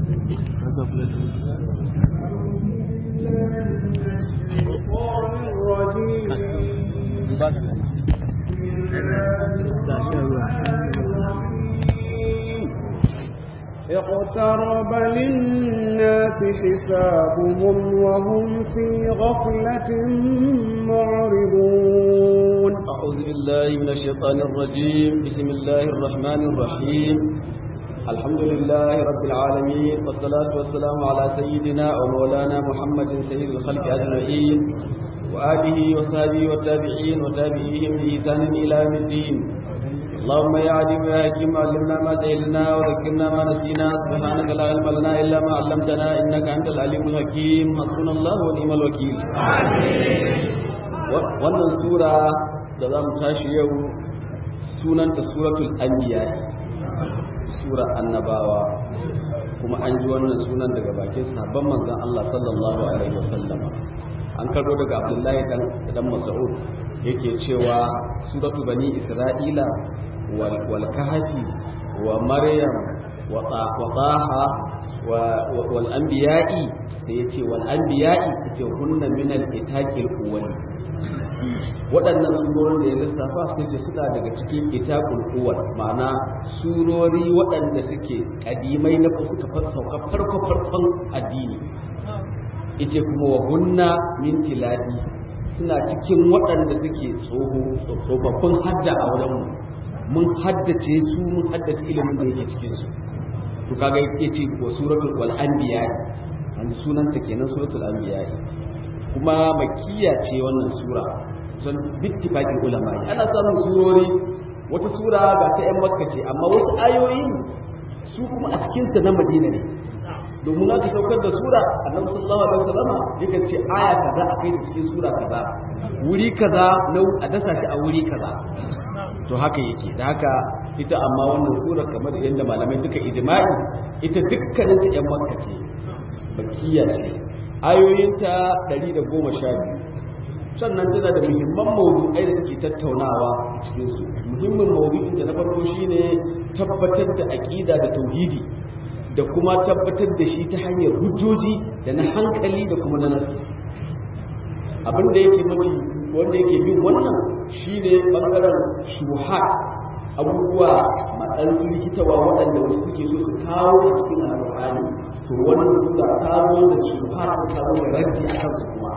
اقترب للناس حسابهم وهم في غفلة معرضون أعوذ بالله من الشيطان الرجيم بسم الله الرحمن الرحيم الحمد لله رب العالمين والصلاة والسلام على سيدنا ومولانا محمد سيد الخلق أجمعين وآله وصحبه والتابعين وتابعيهم بإحسان إلى يوم الدين اللهم يا عليم يا حكيم علمنا ما جهلنا وذكرنا ما نسينا سبحانك لا علم لنا إلا ما علمتنا إنك أنت العليم الحكيم حسبنا الله ونعم الوكيل wannan sura da za mu tashi yau sunanta suratul anbiya sura annabawa kuma an ji wannan sunan daga bakin sabon manzon Allah sallallahu alaihi wasallam an karbo daga Abdullahi dan dan Mas'ud yake cewa suratu bani Isra'ila wal wal kahfi wa maryam wa taha wal anbiya'i sai yace wal anbiya'i yace hunna min al itaqil awwal waɗannan surorin da ya lissafa sai ce suna daga cikin itakul uwal ma'ana surori waɗanda suke kadimai na suka sauka farko farkon addini ice kuma wa hunna min tiladi suna cikin waɗanda suke tsofaffin hadda a wurinmu mun haddace su mun haddace ilimin da yake cikin su to kaga yace wa suratul wal anbiya an sunanta kenan suratul anbiya kuma makkiya ce wannan sura son bittifaqin ulama ana samun surori wata sura ga ta yan makka ce amma wasu ayoyin su kuma a cikin ta na madina ne domin aka saukar da sura annabi sallallahu alaihi wasallam yakan ce aya kaza a kai cikin sura kaza wuri kaza na a dasa shi a wuri kaza to haka yake da haka ita amma wannan sura kamar yadda malamai suka ijma'i ita dukkanin ta yan makka ce bakiya ce ayoyinta 112 sannan tana da muhimman mawdu'ai da take tattaunawa a cikin su muhimmin mawdu'in da na farko shine tabbatar da aqida da tauhidi da kuma tabbatar da shi ta hanyar hujjoji da na hankali da kuma na nasu abin da yake mafi wanda yake bin wannan shine bangaren shuhat abubuwa matsan likitawa waɗanda wasu suke so su kawo a cikin alƙur'ani to wannan sura ta zo da shuhat ta zo da raddi a kansu kuma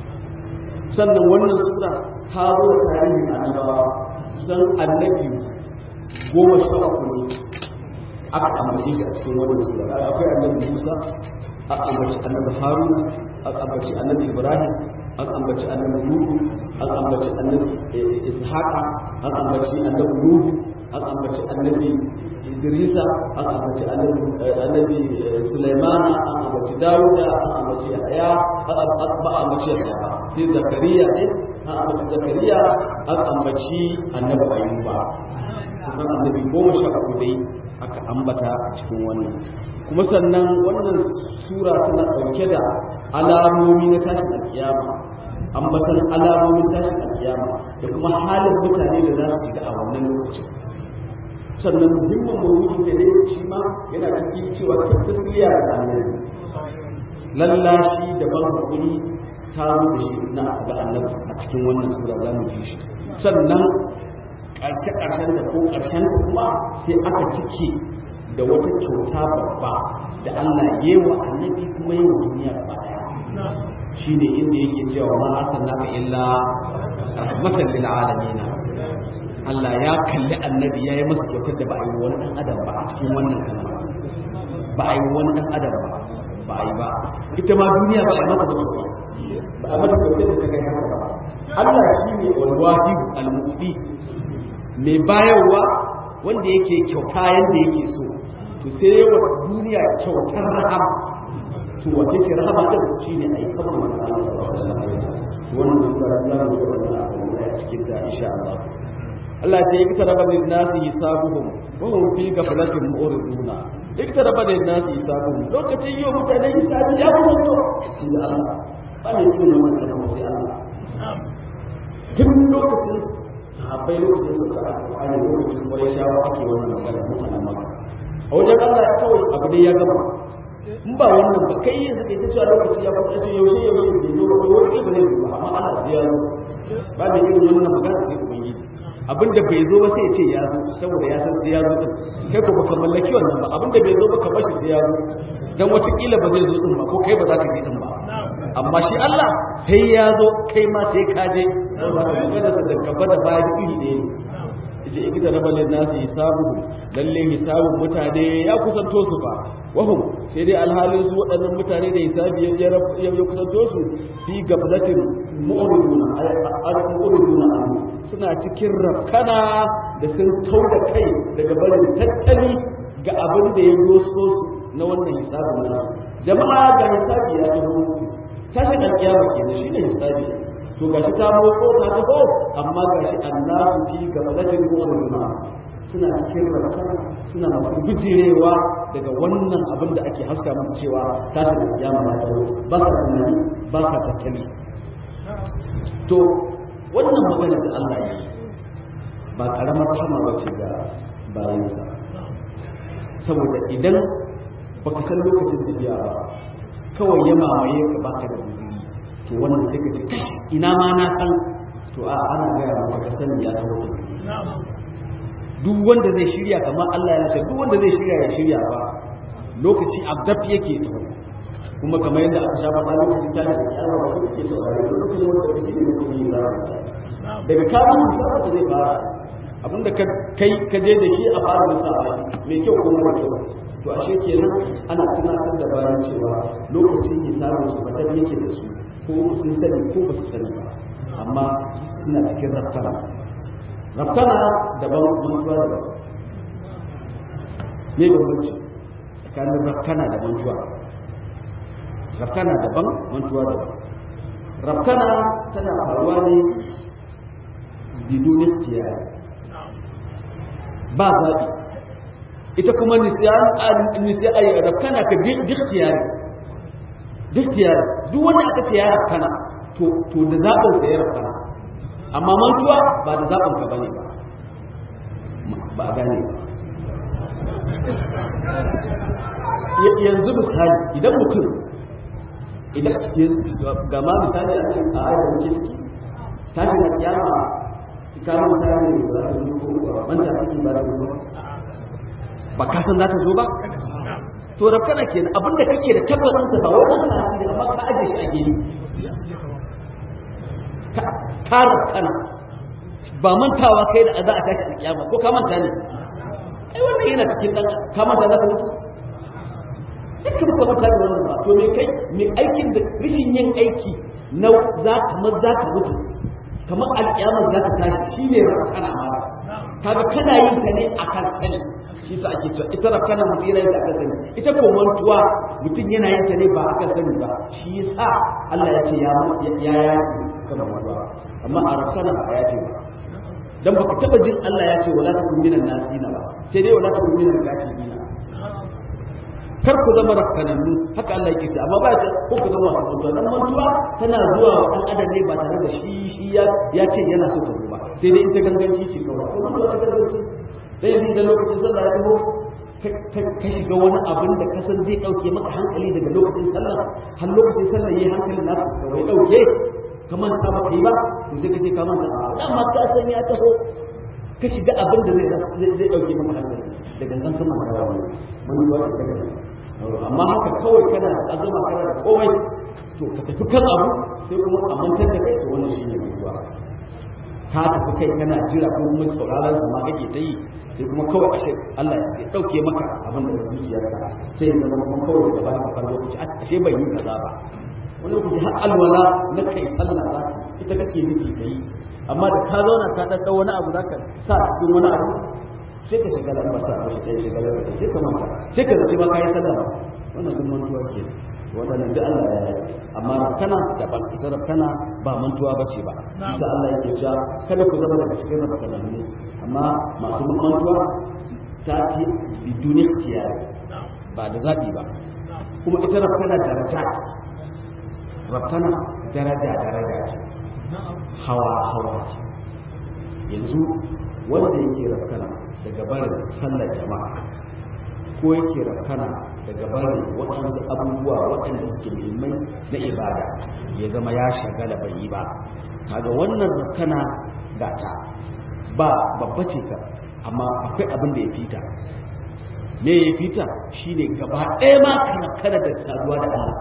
sannan wannan sura ta zo da tarihin annabawa kusan annabi goma sha uku ne aka ambace shi a cikin wannan sura akwai annabi Musa a ambaci annabi Haruna a ambaci annabi Ibrahim an ambaci annabi Nuhu an ambaci annabi Ishaqa an ambaci annabi Nuhu an ambaci annabi Idrisa an ambaci annabi Sulaiman an ambaci Dawuda an ambaci Yahya an ambaci Yahya sai Zakariya ne an ambaci Zakariya an ambaci annabi Ayyuba kusan annabi goma sha uku dai aka ambata a cikin wannan kuma sannan wannan sura tana ɗauke da alamomi na tashin alkiyama ambatan alamomin tashin alkiyama da kuma halin mutane da za su shiga a wannan lokacin sannan muhimmin mawuyi da ne shi ma yana cikin cewa ta tasiriya da annabi lallashi da ban hakuri ta zo da shi na ga annabi a cikin wannan sura za mu ji shi sannan ƙarshe-ƙarshen da ko ƙarshen kuma sai aka cike da wata kyauta babba da Allah yi wa annabi kuma yi wa duniya gaba daya shi ne inda yake cewa ma arsalnaka illa rahmatan lil alamin Allah ya kalli annabi ya yi masa kyautar da ba a yi wani ɗan adam ba a cikin wannan kalma ba a yi wani ɗan adam ba ba a yi ba ita ma duniya ba a yi mata ba ba a mata kyautar da ta kai haka ba Allah shi ne walwahid al-mu'ti mai bayarwa wanda yake kyauta yadda yake so to sai yawa duniya kyautar rahama to wace ce rahama din shine ai kamar manzo Allah sallallahu alaihi wasallam wannan su da Allah ne da wannan a cikin ta insha Allah Allah ce yake taraba lin nasi hisabuhum wa hum fi ghaflatin mu'riduna yake taraba lin nasi hisabuhum lokacin yau mutane hisabi ya kusanto shi da Allah ba ne kuma wannan kalma sai Allah tun lokacin sahabbai lokacin su da alƙur'ani lokacin kwarai shawa ake wannan magana mutanen maka a wajen Allah kawai abu ne ya gama in ba wannan ba kai yanzu kai ta cewa lokaci ya kuma ce yaushe yaushe bai zo ba wani ba zai zo ba amma Allah sai ya zo ba da irin wannan magana sai ubangiji abinda bai zo ba sai ya ce ya zo saboda ya san sai ya zo din kai ko baka mallaki wannan ba abinda bai zo ba ka bashi sai ya zo dan watakila ba zai zo din ba ko kai ba za ka je din ba amma shi Allah sai ya zo kai ma sai ka je saboda ka magana sa da gaba da baya iri ɗaya ne yace ikita rabalin nasu hisabu lalle hisabun mutane ya kusanto su ba wahum sai dai alhalin su waɗannan mutane da hisabi ya ya kusanto su fi gablatin mu'riduna al-mu'riduna suna cikin rafkana da sun kauda kai daga barin tattali ga abin da ya doso su na wannan hisabin nasu jama'a ga hisabi ya taho tashin alƙiyama kenan shine hisabi to gashi ta motso ta taho amma gashi annasu fi gablatin mu'riduna suna cikin rakana suna masu bijirewa daga wannan abin da ake haska masu cewa tashin alƙiyama ya taho ba sa tunani ba sa tattali to wannan magana da Allah ya yi ba karamar kama ba ce ga bayansa saboda idan baka san lokacin tafiya ba kawai ya mamaye ka baka da guzuri to wannan sai ka ce kash ina ma na san to a ana gaya maka ka sani ya taho duk wanda zai shirya kamar Allah ya ce duk wanda zai shirya ya shirya ba lokaci abdaf yake taho kuma kamar yadda aka sha faɗa lokacin tashi da kiyama ba su ke saurare lokacin wanda kake ne kuma yi zara daga kamun musamman da zai fara abinda kai ka je da shi a fara da sa'a mai kyau ko mara kyau to ashe kenan ana tunatar da bayan cewa lokacin hisabin su fatan yake da su ko sun sani ko ba su sani ba amma suna cikin rafkana rafkana daban mantuwa daban me bambanci tsakanin rafkana da mantuwa rafkana daban mantuwa daban rafkana tana faruwa ne bidun ikhtiyar ba zaɓi ita kuma nisiyan ayi rafkana ka bi ikhtiyar ikhtiyar duk wanda aka ce ya rafkana to da zaɓin sa ya rafkana amma mantuwa ba da zaɓin ka bane ba ba gane ba yanzu misali idan mutum idan ga ma misali a cikin ayar da muke ciki tashi na kiyama ikamu mutane ba za ta zo ko manta ciki ba ta zo ba ka san za ta zo ba to da kana kenan abinda kake da tabbatin sa ba wai an sa shi amma ka aje shi a gini ka kar kana ba mantawa kai da za a tashi a kiyama ko ka manta ne ai wannan yana cikin dan ka manta za ka mutu dukkan ka manta da wannan ba to me kai me aikin da rishin yin aiki na za ka ma za ka mutu kamar alƙiyamar za ta tashi shi ne rakana ma kaga kana yin ta ne a kan sani shi sa ake cewa ita rakana mutum yana yin ta akan sani ita ko mantuwa mutum yana yin ta ne ba akan sani ba shi yasa Allah ya ce ya ya ya kana mantuwa amma a rakana ba ya ce ba dan baka taba jin Allah ya ce wala takun minan nasina ba sai dai wala takun minal kafirina kar ku zama rafkanannu haka Allah yake ce amma ba ya ce ko ku zama wasu mutuwa dan mantuwa tana zuwa wa dan adam ne ba tare da shi shi ya ya ce yana so ta zo ba sai dai ita ganganci ce kawai ko mantuwa ta ganganci dai yanzu idan lokacin sallah ya taho ka shiga wani abin da ka san zai dauke maka hankali daga lokacin sallah har lokacin sallah yayi hankalin naka kawai dauke ka manta ba kai ba to sai ka ce ka manta amma ka san ya taho ka shiga abin da zai zai dauke maka hankali da gangan sama da wani mantuwa ta ganganci amma haka kawai kana da azuma kana da komai to ka tafi kan abu sai kuma a mantar da kai to wannan shi ne mutuwa ka tafi kai kana jira ko mun sauraron sa ma kake ta yi sai kuma kawai ashe Allah ya dauke maka abin da zuciyarka sai ya zama kuma kawai da bayan ka lokaci ashe bai yi kaza ba wani lokaci har alwala na kai sallah za ita kake nufi ka yi amma da ka zauna ka ɗaɗɗa wani abu za ka sa cikin wani abu sai ka shiga lambar sa ko shiga shiga lambar sai ka manta sai ka zaci ba kai sallah ba wannan duk mantuwa ke wannan duk Allah ya yi amma kana da ban ita kana ba mantuwa bace ba bisa Allah yake cewa kada ku zama daga cikin rabbanan ne amma masu mantuwa ta ce bidun ikhtiyar ba da zabi ba kuma ita rabbana darajat rabbana daraja daraja ce hawa hawa ce yanzu wanda yake rabbana daga barin sallar jama'a ko yake rafkana daga barin waɗansu abubuwa waɗanda suke muhimmai na ibada ya zama ya shagala bai yi ba kaga wannan kana gata ba babba ce ka amma akwai abin da ya fita me ya fita shine gaba ɗaya ma kana kana da saduwa da Allah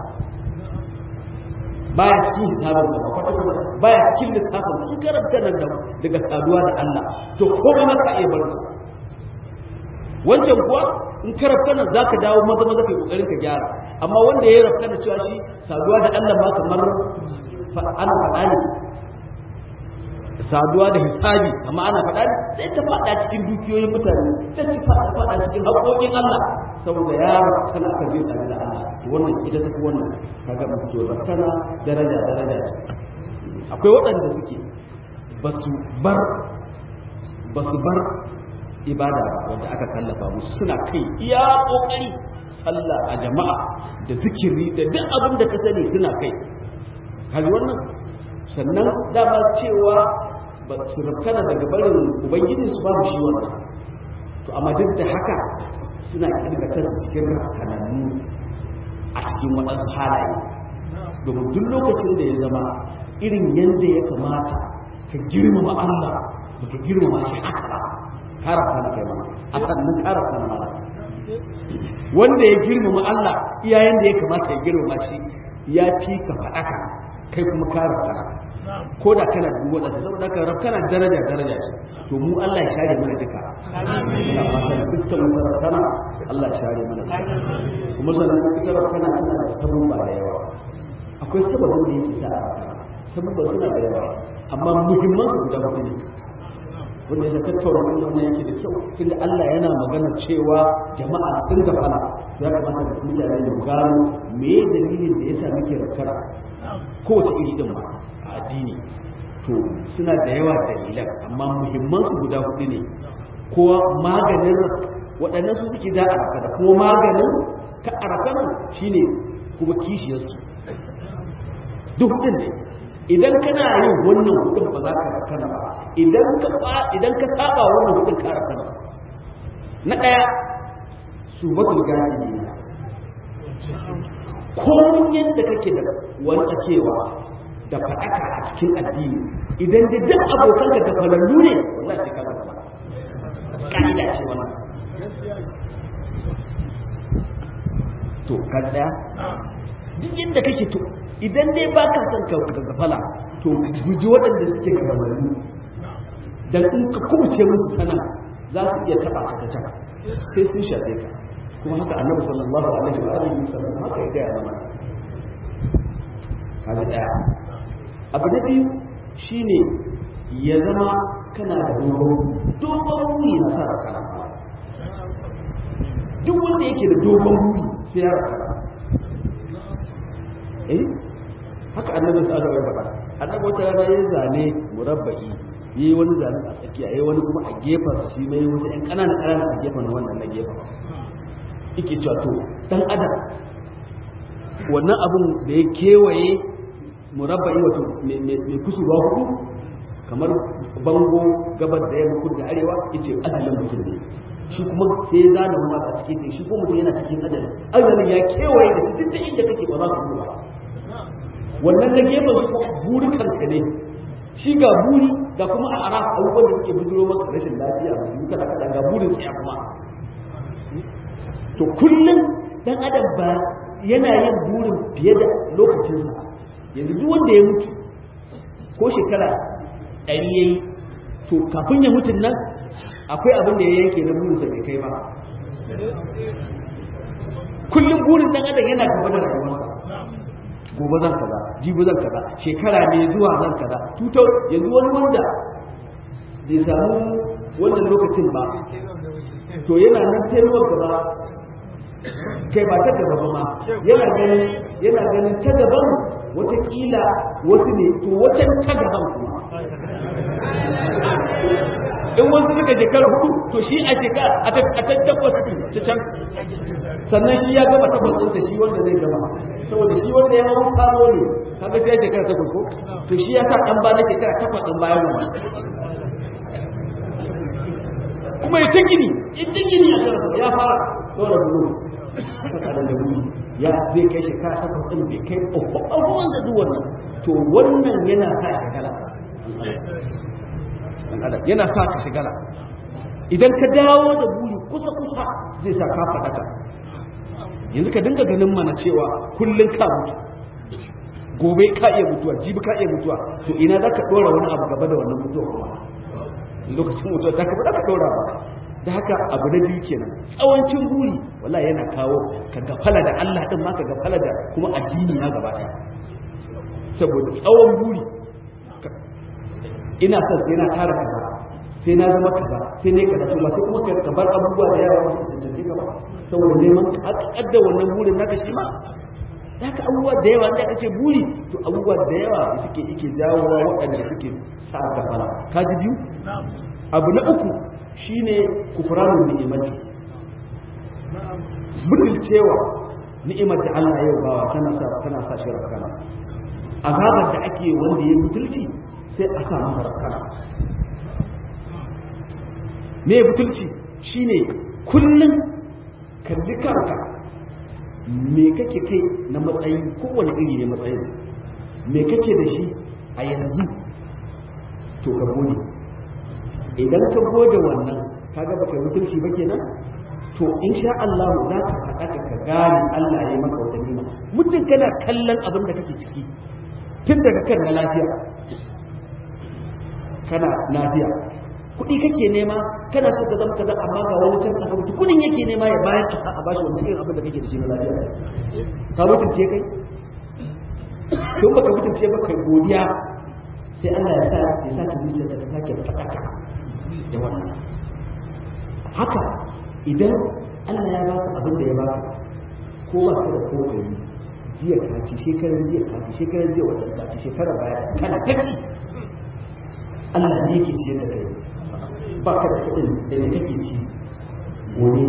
baya cikin hisabin da kwata-kwata baya cikin lissafin in karanta nan da daga saduwa da Allah to komai maka iya barin sa wancan kuwa in ka rafkana za ka dawo maza maza kai kokarin ka gyara amma wanda ya rafkana cewa shi saduwa da Allah ma kamar ana faɗa ne saduwa da hisabi amma ana faɗa ne sai ta faɗa cikin dukiyoyin mutane ta ci faɗa cikin haƙoƙin Allah saboda ya rafkana aka zai sadu da Allah wannan ita ta wannan kaga mutum to rafkana daraja daraja ce akwai waɗanda suke ba su bar ba su bar ibada ba wanda aka kallafa musu suna kai iya kokari sallah a jama'a da zikiri da duk abin da ka sani suna kai kaji wannan sannan dama cewa ba su rafkana daga barin ubangiji su babu shi wannan to amma duk da haka suna kirga kansu cikin rafkanannu a cikin waɗansu halaye domin duk lokacin da ya zama irin yadda ya kamata ka girmama Allah ba ka girmama shi haka ba karafa na kai mana a sannan karafa na mana wanda ya girmama Allah iyayen da ya kamata ya girmama shi ya fi ka faɗaka kai kuma karafa na ko da kana dubu wadanda saboda ka rab kana daraja daraja ce to mu Allah ya share mana duka ina fatan dukkan masarautar Allah ya share mana kuma sannan ita rab kana tana da sabon ba da yawa akwai sababin da yake sa sababin suna da yawa amma muhimman su guda hudu ne wanda ya tattauna wannan yake da kyau tunda Allah yana magana cewa jama'a sun gafala ya kamata da mutane mu gano me dalilin da yasa muke rakkara kowace iri din ma a addini to suna da yawa dalilan amma muhimman su guda hudu ne ko maganin waɗannan su suke da araka da kuma maganin ka arakanan shine kuma kishiyarsu duk hudun ne idan kana yin wannan hudun ba za ka rakana ba idan ka idan ka saba wannan hudun ka rakana na daya subatul gani ne komun yadda kake da wanda cewa da faɗaka a cikin addini idan da duk abokan ka gafalallu ne wallahi sai ka gaba ka'ida ce wannan to ka tsaya duk yadda kake to idan dai ba ka son ka gafala to guji waɗanda suke gabanin dan in ka kubuce musu sana za su iya taɓa ka ta can sai sun shafe ka kuma haka annabi sallallahu alaihi wa alihi wasallam haka ya gaya mana kaji daya abu na biyu shine ya zama kana da dogon dogon wuri na sa kana duk wanda yake da dogon wuri sai ya rakana eh haka annabi sallallahu alaihi wa sallam annabi wata rana ya zane murabba'i yi wani zane a tsakiya yayi wani kuma a gefen sa shi mai wasu ƴan ƙananan ƙananan a gefen wannan na gefen yake cewa to dan adam wannan abun da ya kewaye murabba'i wato mai kusurwa hudu kamar bango gabar da yamma kudu da arewa yace ajalin mutum ne shi kuma sai ya zana wani a cikin ce shi ko mutum yana cikin ajalin ajalin ya kewaye da su duk da inda kake ba za ka ba wannan na gefen su buri kanka ne shi ga buri ga kuma a ara abubuwan da suke bujuro maka rashin lafiya musu yi kada kada ga burin tsaya kuma to kullum dan adam ba yana yin burin fiye da lokacinsa yanzu duk wanda ya mutu ko shekara ɗari ya yi to kafin ya mutun nan akwai abin da ya yanke na burinsa bai kai ba kullum burin dan adam yana gaba da rayuwarsa gobe zan kaza jibi zan kaza shekara ne zuwa zan kaza tutar yanzu wani wanda bai samu wannan lokacin ba to yana nan taimakon gaba kai ba ta gaba ba ma yana ganin yana ganin ta gaban watakila wasu ne to wacan ta gaban kuma in wasu suka shekara hudu to shi a shekara a tattakwas ta can sannan shi ya gama takwas ɗinsa shi wanda zai gama saboda shi wanda ya hau sabo ne kaga sai shekara takwas ko to shi ya sa ɗan ba na shekara takwas ɗin bayan wannan kuma ya ta gini ya ta gini a kan ya fara ɗora buru ɗan adam da buri ya zai kai shekara takwas ɗin bai kai abubuwan da duk wannan to wannan yana sa shagala ɗan adam yana sa ka shagala idan ka dawo da buri kusa kusa zai sa ka faɗaka yanzu ka dinga ganin mana cewa kullum ka mutu gobe ka iya mutuwa jibi ka iya mutuwa to ina za ka ɗora wani abu gaba da wannan mutuwa kuma lokacin mutuwa ta ka ka ɗora ba da haka abu na biyu kenan tsawancin buri wala yana kawo ka gafala da Allah din ma ka gafala da kuma addini na gaba ɗaya saboda tsawon buri ina son sai na tara kaza sai na zama kaza sai ne kaza to sai kuma ka bar abubuwa da yawa wasu tantance ka ba saboda neman ka wannan burin naka shi ma da haka abubuwa da yawa da aka ce buri to abubuwa da yawa suke ike jawowa waɗanda suke sa gafala ka ji biyu abu na uku shine kufranun ni'imati cewa ni'imar da Allah ya bawa tana sa tana sa shi rakana azabar da ake wanda ya butulci sai a sa masa rakana me butulci shine kullum kalli kanka me kake kai na matsayi kowane iri ne matsayin me kake da shi a yanzu to ka gode idan ka gode wannan kaga baka mutunci ba kenan to insha Allah za ka faɗa ka gane Allah ya maka wata nima mutum kana kallon abin da kake ciki tun daga kan na lafiya kana lafiya kuɗi kake nema kana so ka zama kaza amma ga wani can asibiti kuɗin yake nema ya bayan ƙasa a bashi wani irin abin da kake da shi na lafiya ka mutunce kai to baka mutunce ba kai godiya sai Allah ya sa ya sa ki zuciya ta sake faɗaka da wannan haka idan Allah ya baka abin da ya baka ko ba ka da ko kai jiya ka ci shekarar jiya ka ci shekarar jiya wata ka ci shekarar baya kana taci Allah ne yake ciyar da kai ba ka da kuɗin da ne kake ci gobe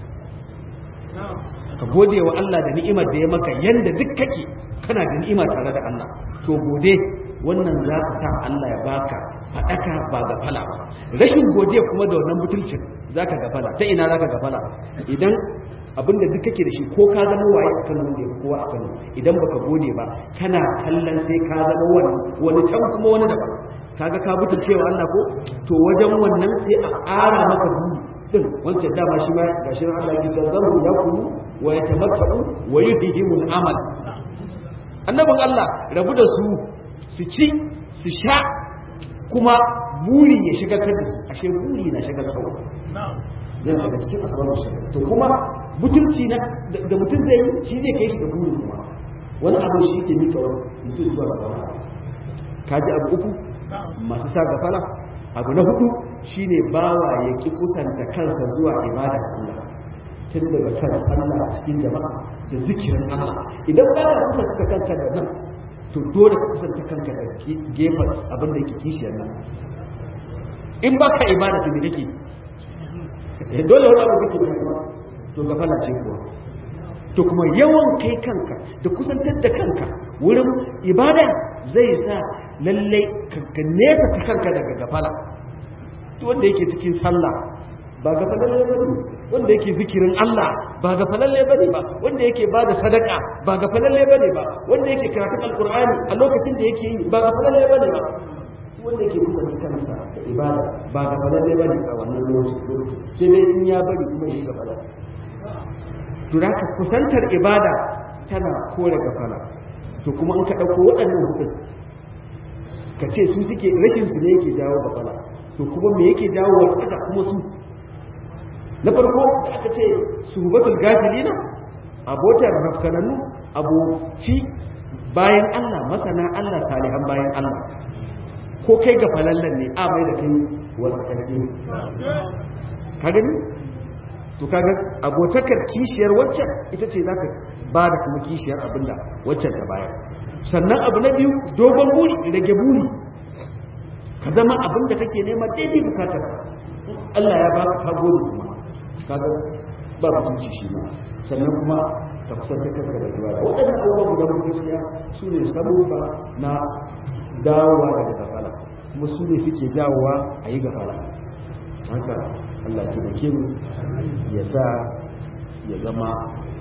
ka gode wa Allah da ni'imar da ya maka yanda duk kake kana da ni'ima tare da Allah to gode wannan za ka sa Allah ya baka faɗaka ba gafala ba rashin godiya kuma da wannan butulcin za ka gafala ta ina za ka gafala idan abinda duk kake da shi ko ka zama waye a kano ne kowa a kano idan baka gode ba kana kallon sai ka zama wani wani can kuma wani daban kaga ka butulcewa Allah ko to wajen wannan sai a ƙara maka buri din wancan dama shi ma gashi Allah ya ce zamu ya kulu wa yatamatta'u wa yuhihimul amal annabin Allah rabu da su su ci su sha kuma buri ya shigatar da su ashe buri na shigatarwa yana daga cikin asabar shigar to kuma mutunci na da mutum zai yi shi zai kai shi da buri kuma wani abu shi ke mika wani mutum zuwa ga wani kaji abu uku masu sa gafala abu na hudu shine bawa ya ki kusanta kansa zuwa ibada Allah tun daga kan Allah a cikin jama'a da zikirin Allah idan ba ka kusanta kanka da nan to dole ka kusanta kanka da gefen abin da yake kishiyar nan in ba ka ibada to me kake dole wani abu kake da to ga fala ce kuwa to kuma yawan kai kanka da kusantar da kanka wurin ibada zai sa lallai ka nesa ta kanka daga gafala wanda yake cikin sallah ba gafalalle ba ne wanda yake zikirin Allah ba gafalalle ba ne ba wanda yake ba da sadaka ba gafalalle ba ne ba wanda yake karatun alkur'ani a lokacin da yake yi ba gafalalle ba ne ba wanda yake kusa da kansa da ibada ba gafalalle ba ne a wannan lokacin sai dai in ya bari kuma yi gafala to da kusantar ibada tana kore gafala to kuma in ka ɗauko waɗannan hudun ka ce su suke rashin su ne yake jawo gafala to kuma me yake jawo wata kuma su na farko da aka ce suhubatul gafilina abotar rafkananu aboci bayan Allah masana Allah salihan bayan Allah ko kai ga falallan ne a mai da kai wasu ƙarfi ka gani to kaga abotakar kishiyar waccan ita ce za ka ba da kuma kishiyar abinda waccan ta bayar sannan abu na biyu dogon buri rage buri ka zama abinda kake nema daidai bukatar Allah ya baka ka gode kuma kaga ba mutunci shi ma sannan kuma ka kusanta kanka da ibada waɗannan abubuwa guda huɗu gaskiya su ne sabubba na dawowa daga gafala kuma su ne suke jawowa a yi gafala haka Allah ya taimake mu ya sa ya zama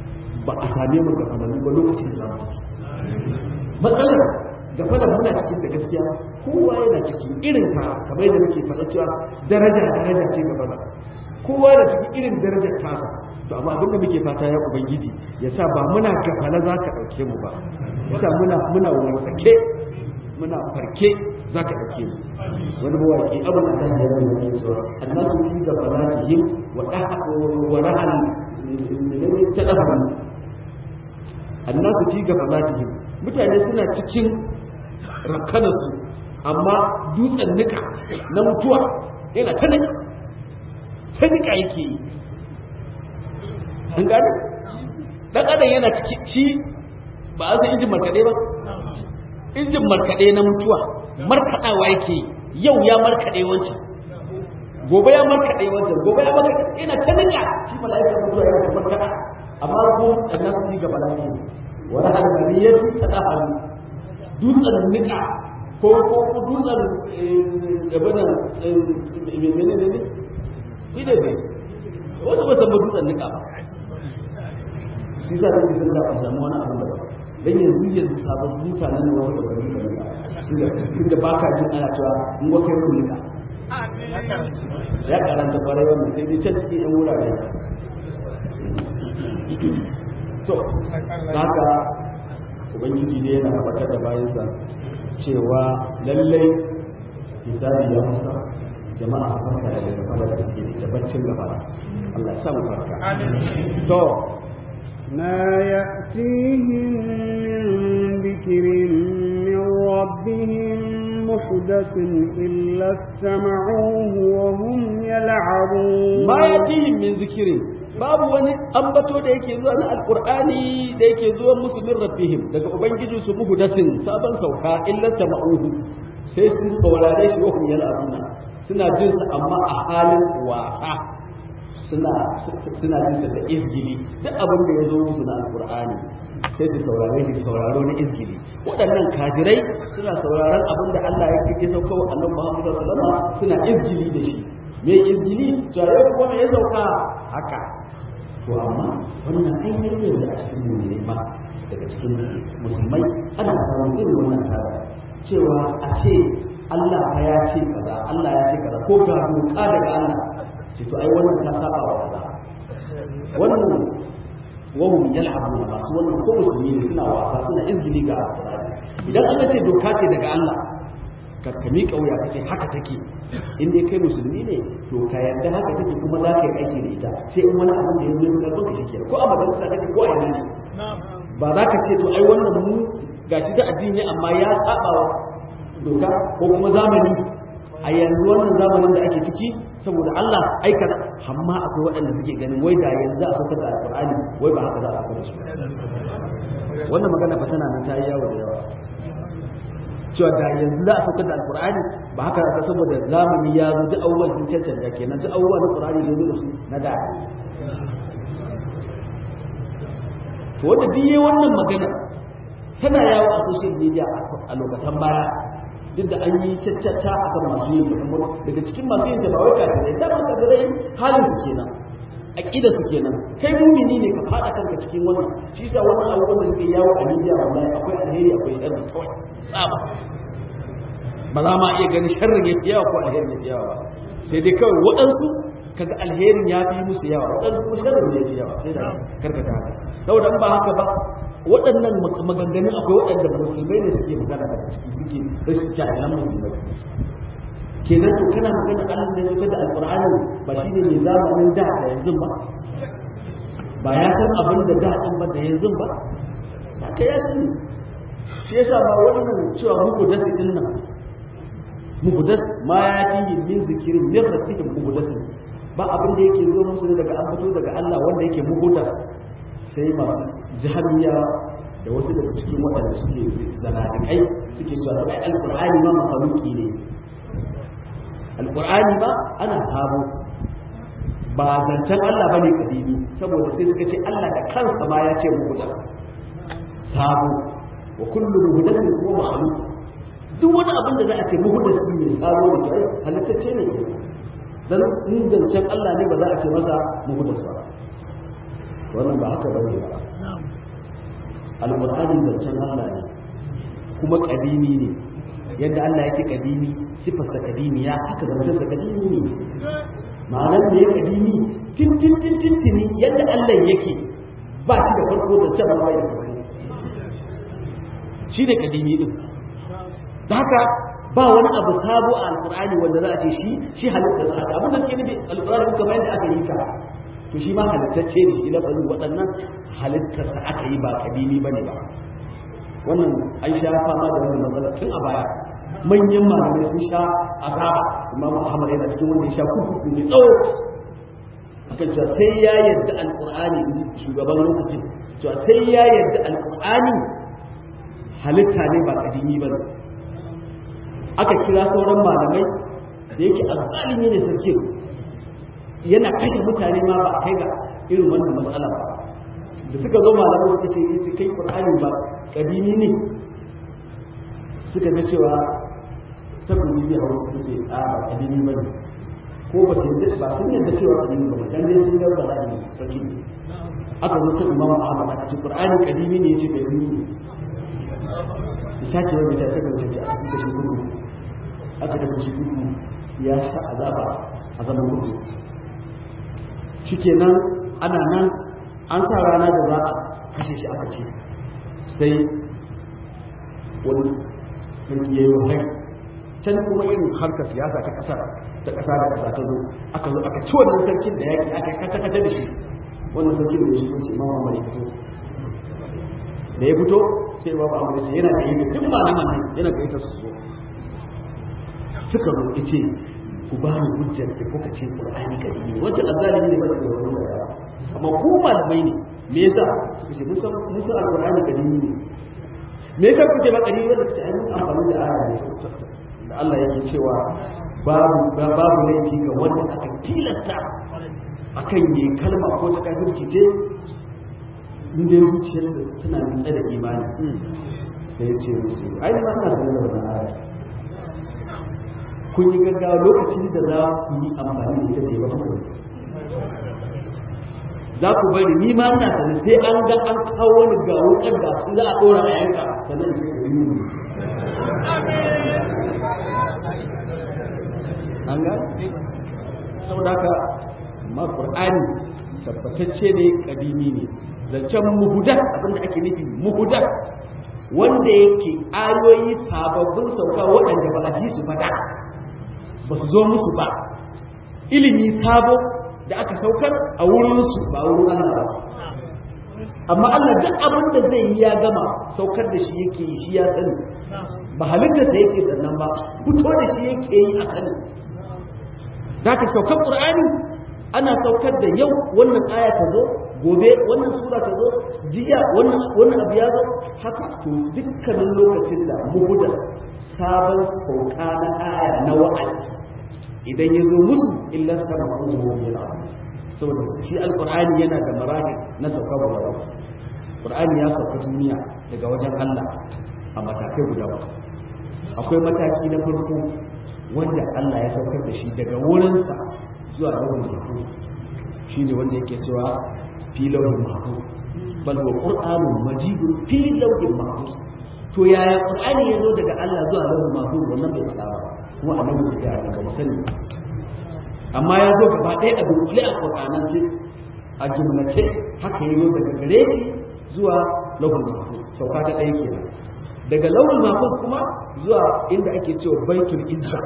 ba a same mu gafalallu ba lokacin da za mu tafi matsalar gafalar muna cikin da gaskiya kowa yana cikin irin tasa kamar yadda muke faɗa cewa daraja daraja ce gabana kowa da cikin irin darajar tasa to amma abin da muke fata ya ubangiji ya sa ba muna gafala za ka ɗauke mu ba ya sa muna muna wartsake muna farke za ka ɗauke mu wani mawaƙi abin da ta yi yana yin cewa annasu fi gafalatihim wa wa rahal ta ɗafa annasu fi gafalatihim mutane suna cikin rakkanarsu amma dutsen nika na mutuwa yana ta nika ta nika yake yi an gane ɗan adam yana cikin ci ba a san injin markaɗe ba injin markaɗe na mutuwa markaɗawa yake yi yau ya markaɗe wancan gobe ya markaɗe wancan gobe ya markaɗe yana ta nika shi mala'ika mutuwa yana ta markaɗa amma ko ɗan nasu fi gaba lafiya wani almaniyatu ta ɗahalu dutsen nika ko ko dutsen gabanin mene ne ne ide ne wasu ba san ba dutsen nika ba shi sa da sun da samu wani abu da dan yanzu yanzu sabon mutanen ne wasu ba san dutsen nika tunda ba ka jin ana cewa in wa kai ku nika ya karanta kwarai wannan sai dai can cikin yan wurare to haka ubangiji ne yana tabbatar da bayansa cewa lallai hisabi ya musa jama'a su farka da gaba da suke da baccin gaba Allah ya samu farka to ما يأتيهم من ذكر من ربهم محدث إلا استمعوه وهم يلعبون ما يأتيهم من ذكر babu wani ambato da yake zuwa na alkur'ani da yake zuwa musu min rabbihim daga ubangiji su muhdasin sabon sauka illa tama'uhu sai su saurare shi wa hum yal'abuna suna jin sa amma a halin wasa suna suna jin sa da izgili duk abin da ya zo musu na alkur'ani sai su saurare shi sauraro na izgili waɗannan kafirai suna sauraron abin da Allah ya kike sauka wa annabi Muhammad sallallahu alaihi wasallam suna izgili da shi me izgili to yau kuma me ya sauka haka to amma wannan ainihin ne da a cikin mummune ma daga cikin musulmai ana samun irin wannan tara cewa a ce Allah fa ya ce kaza Allah ya ce kaza ko ga doka daga Allah ce to ai wannan ta saba wa kaza wannan wahum yal'abuna masu wannan ko musulmi ne suna wasa suna izgili ga Qur'ani idan aka ce doka ce daga Allah ka ka miƙa wuya ka ce haka take in dai kai musulmi ne to ka yarda haka take kuma za ka yi aiki da ita sai in wani abin da ya zo ya ka shi ko a majalisa take ko a yana ne ba za ka ce to ai wannan mu gashi da addini amma ya saba wa doka ko kuma zamani a yanzu wannan zamanin da ake ciki saboda Allah aika amma akwai waɗanda suke ganin wai da yanzu za a saukar da alƙur'ani wai ba haka za a saukar da shi wannan magana fa tana nan ta yi yawo da yawa cewa da yanzu za a saukar da alkur'ani ba haka ka saboda zamani ya zo duk abubuwan sun cancanta kenan duk abubuwan na qur'ani zai zo da su na da to wanda duk yayin wannan magana tana yawo a social media a lokacin baya duk da an yi caccata akan masu yin ta daga cikin masu yin ta ba wai kafirai da ba kafirai halin su kenan aqida su kenan kai mumini ne ka fada kanka cikin wannan shi yasa wannan abubuwan da suke yawo a media wallahi akwai alheri akwai sharri kawai tsaba ba za ma iya ganin sharrin ya fi yawa ko alherin ya fi yawa ba sai dai kawai waɗansu kaga alherin ya fi musu yawa waɗansu kuma sharrin ya fi yawa sai da karkata haka saboda ba haka ba waɗannan maganganun akwai waɗanda musulmai ne suke magana daga ciki suke rashin jahilan musulmai kenan to kana magana Allah ne suka da alqur'ani ba shine ne zamanin da da yanzu ba ba ya san abin da da din ba da yanzu ba ba kai ya sani shi yasa ba wannan cewa muku da su din nan muku da ma ya tihi min zikirin min rabbihim muku da ba abin da yake zo musu daga an fito daga Allah wanda yake muku da sai masu jahiliya da wasu daga cikin waɗanda suke zanadikai suke cewa ai alqur'ani ma makhluqi ne alƙur'ani ba ana sabo ba zancen Allah ba ne kadimi saboda sai suka ce Allah da kansa ma ya ce muhudas sabo wa kullu muhudasin ko mahalu duk wani abin da za a ce muhudas ne sabo da kai halittacce ne dan in zancen Allah ne ba za a ce masa muhudas ba wannan ba haka bane ba alqur'ani zancen Allah ne kuma kadimi ne yadda Allah yake kadimi sifarsa kadimi ya haka zancensa kadimi ne ma'anar da ya kadimi tintin tintin tini yadda Allah yake ba shi da farko zancen ba da farko shi ne kadimi din da haka ba wani abu sabo a alkur'ani wanda za a ce shi shi halitta sa abin da suke nufi alkur'ani kamar yadda aka yi ka to shi ma halittacce ne shi lafazin waɗannan halittarsa aka yi ba kadimi bane ba wannan an sha fama da wannan matsala tun a baya manyan malamai sun sha azaba imam Muhammad yana cikin wanda ya sha kuku mai tsawo akan cewa sai ya yarda alkur'ani shugaban lokacin cewa sai ya yarda alkur'ani halitta ne ba kadimi ba ne aka kira sauran malamai da yake azzalimi ne sarki yana kashe mutane ma ba a kai ga irin wannan matsala ba da suka zo malamai suka ce yace kai qur'ani ba kadimi ne suka ga cewa ta kuma zai hausa suka ce a ba kadimi ba ne ko ba su ba sun yadda cewa kadimi ba dan dai sun ga ba ne sarki aka zo ta imamu ahmad aka ce qur'ani kadimi ne yace kadimi ne sake wanda ta saka wuce ce a cikin kashi gudu aka tafi shi gudu ya sha azaba a zaman gudu shikenan ana nan an sa rana da za a kashe shi aka ce sai wani sarki ya yi wahai can kuma irin harkar siyasa ta kasa ta kasa da kasa ta zo aka zo aka ci wannan sarkin da yaki aka kace kace da shi wannan sarkin da shi ko ce imam Muhammad ya fito da ya fito sai ba ba amma yana da yi duk malaman nan yana da ita su zo suka roƙi ce ku ba ni hujjar da kuka ce qur'ani kadimi ne wancan azzalimi ne ba da wani da amma ku malamai ne me yasa suka ce mun san mun san alqur'ani kadimi ne me yasa kuke ba kadimi wanda kace ai mun amfani da aya ne da Allah yake cewa babu babu laifi ga wanda aka tilasta akan yi kalma ko ta kafirci ce inda zuciyarsa tana nutsa da imani sai ce musu ai ma ina sanar da wannan aya kun yi gaggawa lokacin da za ku yi amfani da ita da ba ku za ku bari ni ma ina sanar sai an ga an kawo ni ga wukar da su za a dora a yanka sannan ce ku yi an ga saboda haka ma qur'ani tabbatacce ne kadimi ne zancen muhudas abinda ake nufi muhudas wanda yake ayoyi sababbin sauka waɗanda ba a ji su fada ba su zo musu ba ilimi sabo da aka saukar a wurinsu ba wurin Allah ba amma Allah duk abin da zai yi ya gama saukar da shi yake yi shi ya sani ba halittarsa yake sannan ba fito da shi yake yi a sani da ka saukar ƙur'ani ana saukar da yau wannan aya ta zo gobe wannan sura ta zo jiya wannan abu ya zo haka to dukkanin lokacin da muhuda sabon sauka na aya na wa'azi idan ya zo musu illa suka na kuma yana saboda shi alqur'ani yana da marahi na sauka guda ba qur'ani ya sauka duniya daga wajen Allah a matakai guda ba akwai mataki na farko wanda Allah ya saukar da shi daga wurinsa zuwa rabin mahfuz shine wanda yake cewa fi lawhin mahfuz bal wa qur'anun majidun fi lawhin mahfuz to yaya qur'ani ya zo daga Allah zuwa lawhin mahfuz wannan bai tsara ba kuma annabi ya ga daga musani amma ya zo gaba ɗaya a dunkule a qur'anance a jumlace haka ya zo daga gare shi zuwa lawhin mahfuz sauka ta ɗaya kenan daga lawhin mahfuz kuma zuwa inda ake cewa baitul izza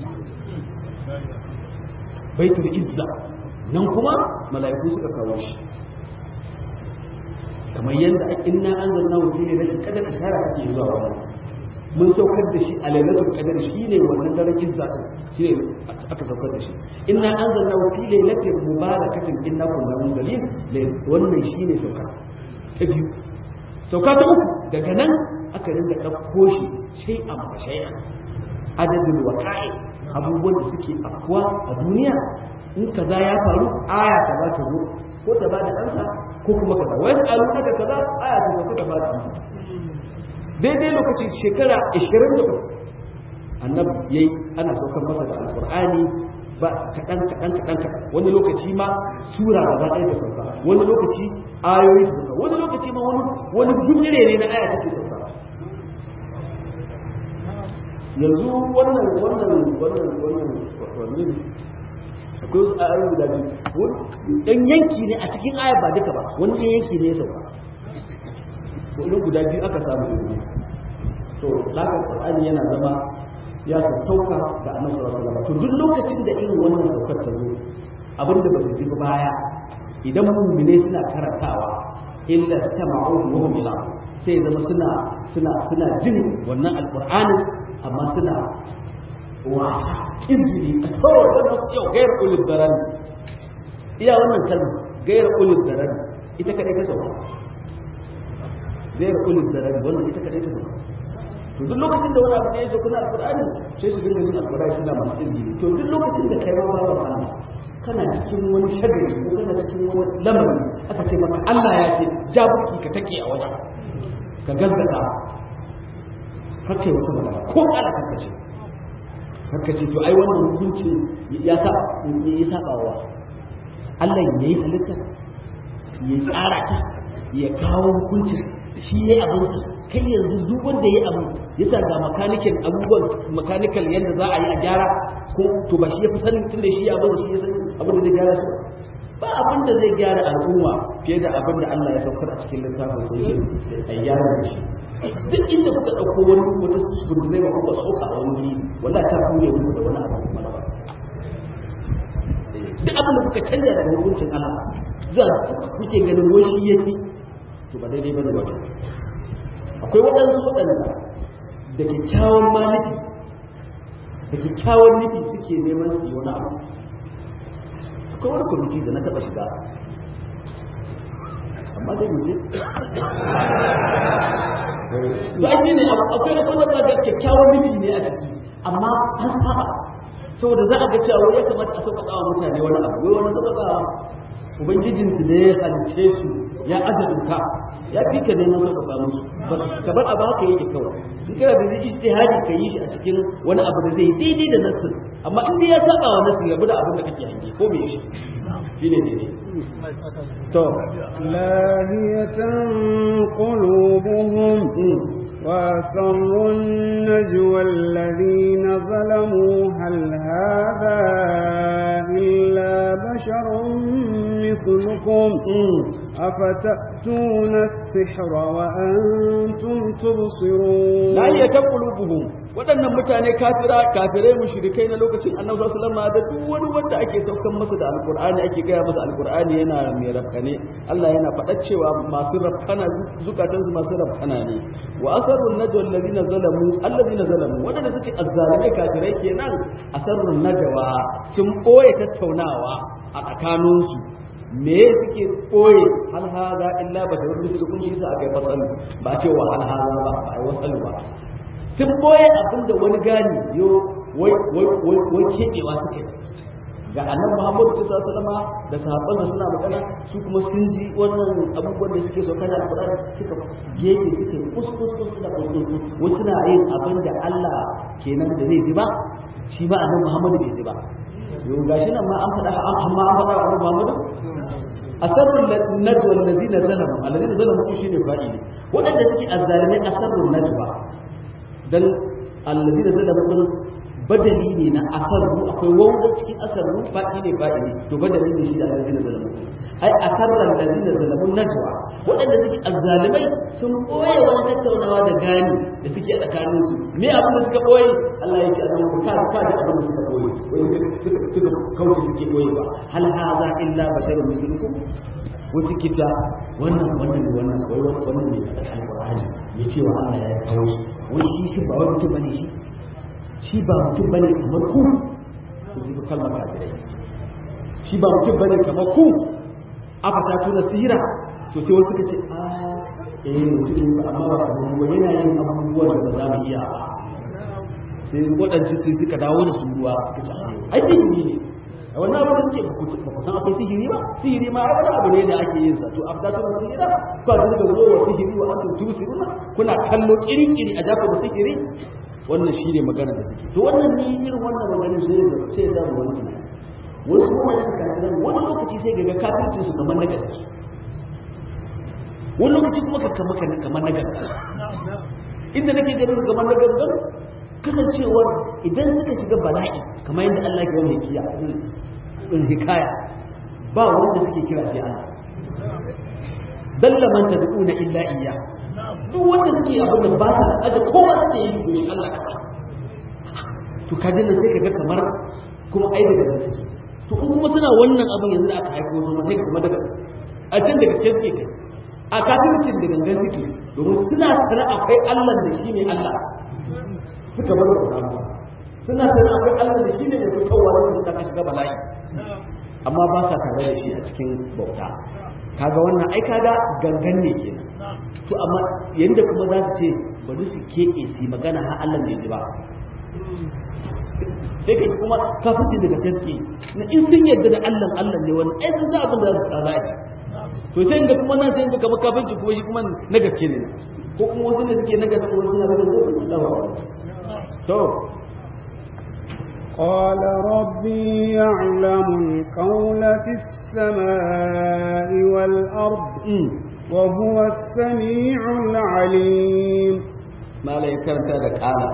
baitul izza nan kuma mala'iku suka kawo shi kamar yadda inna anzalna hu fi lailatul qadr ishara take zuwa wannan mun saukar da shi a lailatul qadr shine wannan daren izza din shine aka saukar da shi inna anzalna hu fi lailatin mubarakatin inna kunna munzalin wannan shine sauka ta biyu sauka ta uku daga nan aka rinda ɗauko shi shay'an fa shay'an adadin waqa'i abubuwan da suke afkuwa a duniya in kaza ya faru aya ta ba ta zo ko ta ba da ansa ko kuma kaza wai su alu daga kaza aya ta sauka ta ba da ansa daidai lokacin shekara 23 annabi yayi ana saukar masa da alqur'ani ba kadan kadan kadan wani lokaci ma sura gaba ɗaya ta sauka wani lokaci ayoyi su sauka wani lokaci ma wani wani gudure ne na aya take sauka yanzu wannan wannan wannan wannan wannan akwai wasu ayoyi guda biyu dan yanki ne a cikin aya ba duka ba wani dan yanki ne ya sauka wani guda biyu aka samu yanzu to laka qur'ani yana zama ya sassauka ga annabi sallallahu alaihi wasallam to duk lokacin da irin wannan saukar ta zo abinda ba su ji ba baya idan mu'mine suna karantawa illa tama'u wa hum ila sai zama suna suna suna jin wannan alqur'anin amma suna wasa kinjiri a kawai wannan yau gairar ulul daran iya wannan kalma gairar ulul daran ita kadai ta sauka gairar ulul daran wannan ita kadai ta sauka to duk lokacin da wani abu ne ya sauka na alqur'ani sai su dinga jin alqur'ani suna masu kinjiri to duk lokacin da kai ma ba Allah kana cikin wani shagari ko kana cikin wani lamari aka ce maka Allah ya ce jabuki ka take a wajen ka gaskata haka yi wata magana ko ala kanka ce haka ce to ai wannan hukunci ya sa ya saba wa Allah ya yi halitta ya tsara ta ya kawo hukunci shi ya yi abinsa kai yanzu duk wanda ya yi abu ya sa ga makanikin abubuwan makanikal yadda za a yi a gyara ko to ba shi ya fi sanin tun da shi ya abin shi ya sani abin da zai gyara su ba abin da zai gyara al'umma fiye da abin da Allah ya saukar a cikin littafin sai shi a gyara da shi duk inda kuka ɗauko wani wata sukurzai ba kuka sauka a wani wuri wallahi ta kune muku da wani abu kuma duk abin da kuka canja daga hukuncin Allah zuwa kuke ganin wai shi yafi to ba daidai bane ba akwai waɗansu waɗanda da kyakkyawan maliki da kyakkyawan nufi suke neman su yi wani abu akwai wani kwamiti da na taɓa shiga amma zai wuce to ai shine akwai na kuma ga kyakkyawan nufi ne a ciki amma an saba saboda za a ga cewa ya kamata a sauƙaƙa wa mutane wani abu wai wani sauƙaƙa ubangijinsu ne ya halice su ya aje doka ya fi ka neman sauƙaƙa musu ka bar abu haka yake kawai in kana da ijtihadi ka yi shi a cikin wani abu da zai daidai da nassin amma in dai ya saba wa nassin rabu da abin da kake hange ko me shi shine daidai to لاهية قلوبهم وأسروا النجوى الذين ظلموا هل هذا إلا بشر مثلكم أفتأتون السحر وأنتم تبصرون لا يتقلوبهم waɗannan mutane kafira kafirai mushrikai na lokacin annabi sallallahu alaihi wasallam da duk wani wanda ake saukan masa da alqur'ani ake gaya masa alqur'ani yana mai rafkane Allah yana faɗa cewa masu rafkana zukatansu masu rafkana ne wa asarrun najwa alladhina zalamu alladhina zalamu wadanda suke azzalimai kafirai kenan asarrun najwa sun boye tattaunawa a tsakaninsu me suke koye hal haza illa basharun mislukum shi sa akai fasalu ba ce wa hal haza ba ba ai wasalu ba sun boye abinda wani gani yo wai wai wai wai kebewa suke ga annabi Muhammad sallallahu alaihi wasallam da sahabbansa suna magana su kuma sun ji wannan abubuwan da suke so kana Qur'ani suka gefe suke kuskus kus suna kuskus wasu suna yin abin da Allah kenan da zai ji ba shi ba annabi Muhammad bai ji ba yau gashi nan ma an faɗa amma an faɗa wa annabi Muhammad asarrul najwa allazina zalamu allazina zalamu shine fa'ili wadanda suke azzalimai asarrul najwa dan allazina zalamu din badali ne na asarru akwai wanda cikin asarru fa'i ne fa'i ne to badali ne shi da allazina zalamu ai asarran allazina zalamu najwa wadanda suke azzalimai sun boye wani tattaunawa da gani da suke a tsakanin su me abin da suka boye Allah ya ce a nan ka ka ji abin da suka boye wai suka kauce suke boye ba hal hadha illa basharun mislukum wasu kita wannan wannan wannan wai wannan ne da alqur'ani ya ce wa Allah ya kawo shi wai shi shi ba wai mutum bane shi shi ba mutum bane kamar ku ku ji kalmar kafirai shi ba mutum bane kamar ku aka ta tuna sihira to sai wasu suka ce a eh mutum ne ba amma ba kamar mu yana yin abubuwan da ba za mu iya ba sai waɗanci sai suka dawo da su ruwa suka ce ai sihiri ne a wannan abu da suke ba ku san akwai sihiri ba sihiri ma ai wani abu ne da ake yin sa to afta ta wani sihira ko a duka zo wa sihiri wa antum tusiruna kuna kallo kiri-kiri a jafa da sihiri wannan shi ne magana da suke to wannan ni irin wannan maganin sai da sai ya samu wani tunani wasu kuma da kafiran wani lokaci sai ga kafircin su kamar na gaske wani lokaci kuma ka kama ka kamar na gangan inda nake ganin su kamar na gangan kasancewar idan suka shiga bala'i kamar yadda Allah ke wani hikiya in hikaya ba wanda suke kira sai Allah dalla man tad'una illa iyya duk wanda suke abin da ba sa aje kowa suke yi to shi Allah kawai to kaji nan sai kaga kamar kuma ai daga nan suke to in kuma suna wannan abin yanzu da aka haifo su sai kuma daga a can daga gaske suke kai a kafircin da gangan suke domin suna sanar akwai Allah da shi ne Allah suka bar da suna sanar akwai Allah da shi ne mai fitowa da ta shiga bala'i amma ba sa tare da shi a cikin bauta kaga wannan ai kaga gangan ne kenan to amma yanda kuma za su ce bari su keɓe su magana har Allah ne ji ba sai kai kuma kafirci daga sai na in sun yadda da Allah Allah ne wani ai sun sa abin da za su tsara ji to sai inda kuma nan sai inda kamar kafirci kuma shi kuma na gaske ne ko kuma wasu ne suke na gaske wasu na gaske to قال ربي يعلم القول في السماء والأرض وهو السميع العليم ما لا يكرت هذا قال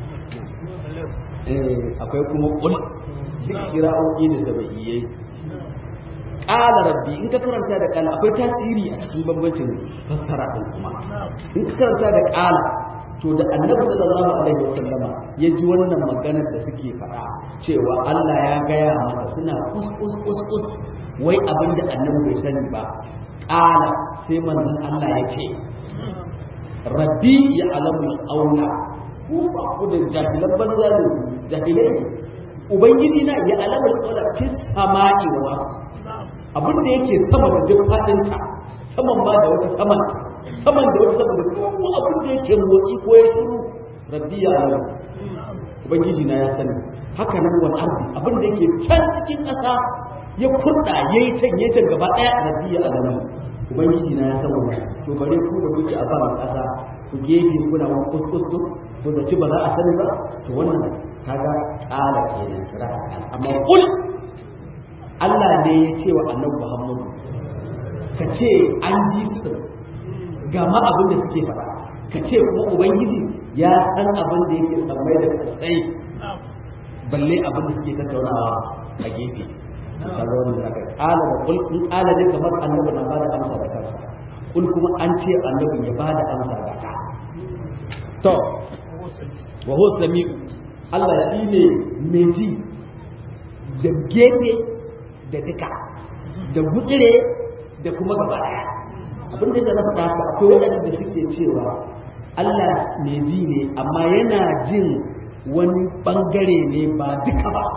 akwai kuma kul duk kira'o'i da sabaiyai ƙala rabbi in ka karanta da ƙala akwai tasiri a cikin bambancin fassara ɗin kuma in ka karanta da ƙala to da annabi sallallahu alaihi wasallama ya ji wannan maganar da suke faɗa cewa Allah ya gaya masa suna kus kus kus kus wai abin da annabi bai sani ba ƙala sai manzon Allah ya ce rabbi ya alamu auna ku ba ku da jahilan banza ne jahilai ne ubangiji na ya alamu auna fi sama'i wa abin da yake sama da duk faɗinta saman ba da wata saman saman da wata saman da kuma abin da yake motsi ko ya shiru rabbi ya alam ubangiji na ya sani haka nan wal ardi abin da yake can cikin ƙasa ya kurda yayi can yayi can gaba daya rabbi ya alam ubangiji na ya san wannan to bare ku da kuke a ban ƙasa ku gefe kuna wani kuskus to da ci ba za a sani ba to wannan kaga ƙala kenan kira amma kul Allah ne ya ce wa annabi Muhammadu ka ce an ji su din ga ma abin da suke faɗa ka ce kuma ubangiji ya san abin da yake tsammai da kasai balle abin da suke tattaunawa a gefe kaga wannan zaka kala da kul in kala ne kamar annabi na bada amsa da kansa kul kuma an ce annabi ya bada amsa da ta to wa huwa sami'u Allah shine mai ji da gefe da duka da gutsire da kuma gaba daya abin da na faɗa ka akwai waɗanda suke cewa Allah mai ji ne amma yana jin wani ɓangare ne ba duka ba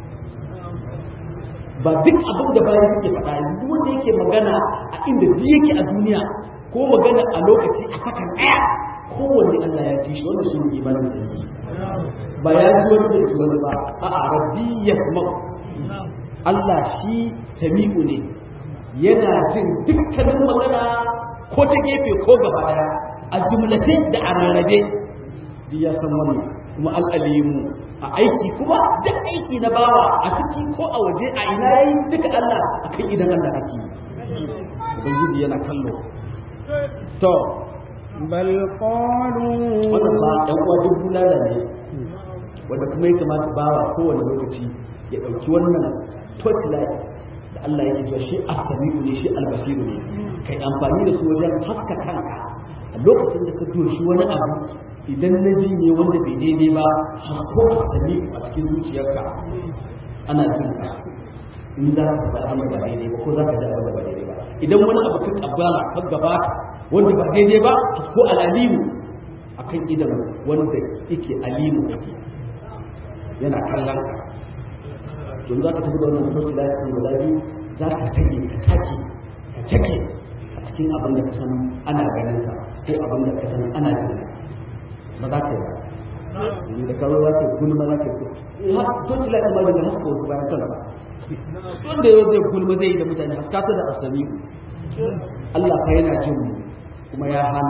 ba duk abin da bayan suke faɗa yanzu duk wanda yake magana a inda duk yake a duniya ko magana a lokaci a sakan ɗaya kowanne Allah ya ji shi wanda shi ne imanin sai ba ya ji wani da wani ba a'a rabbi yasma'u Allah shi sami'u ne yana jin dukkanin magana ko ta gefe ko gaba daya a jumlace da a rarrabe duk ya san wannan kuma al'alimu a aiki kuma duk aiki na bawa a ciki ko a waje a ina yayi duka Allah akan idan Allah ake ubangiji yana kallo to bal qalu wannan ba ɗan uwa duk bulala ne wanda kuma ya kamata bawa kowane lokaci ya ɗauki wannan torchlight da Allah yake cewa shi as-sami'u ne shi al-basiru ne kai amfani da su wajen haska kanka a lokacin da ka doshi wani abu idan na ji ne wanda bai daidai ba hasko as-sami'u a cikin zuciyarka ana jin ka in za ka faɗa abin da ba daidai ba ko za ka ji abin da ba daidai ba idan wani abu ka kabbala ka gabata wanda ba daidai ba hasko al-alimu akan idan wanda yake alimu yake yana kallon ka don za ka tafi da wannan farci da ya guda biyu za ka tage ka take ka cake a cikin abin da ka san ana ganin ka ko abin da ka san ana jin ba za ka yi ba da kawo za ka yi gulma za ka yi farci da ya da haska wasu bayan kan ba wanda yau zai gulma zai yi da mutane haska ta da asami Allah fa yana jin mu kuma ya hana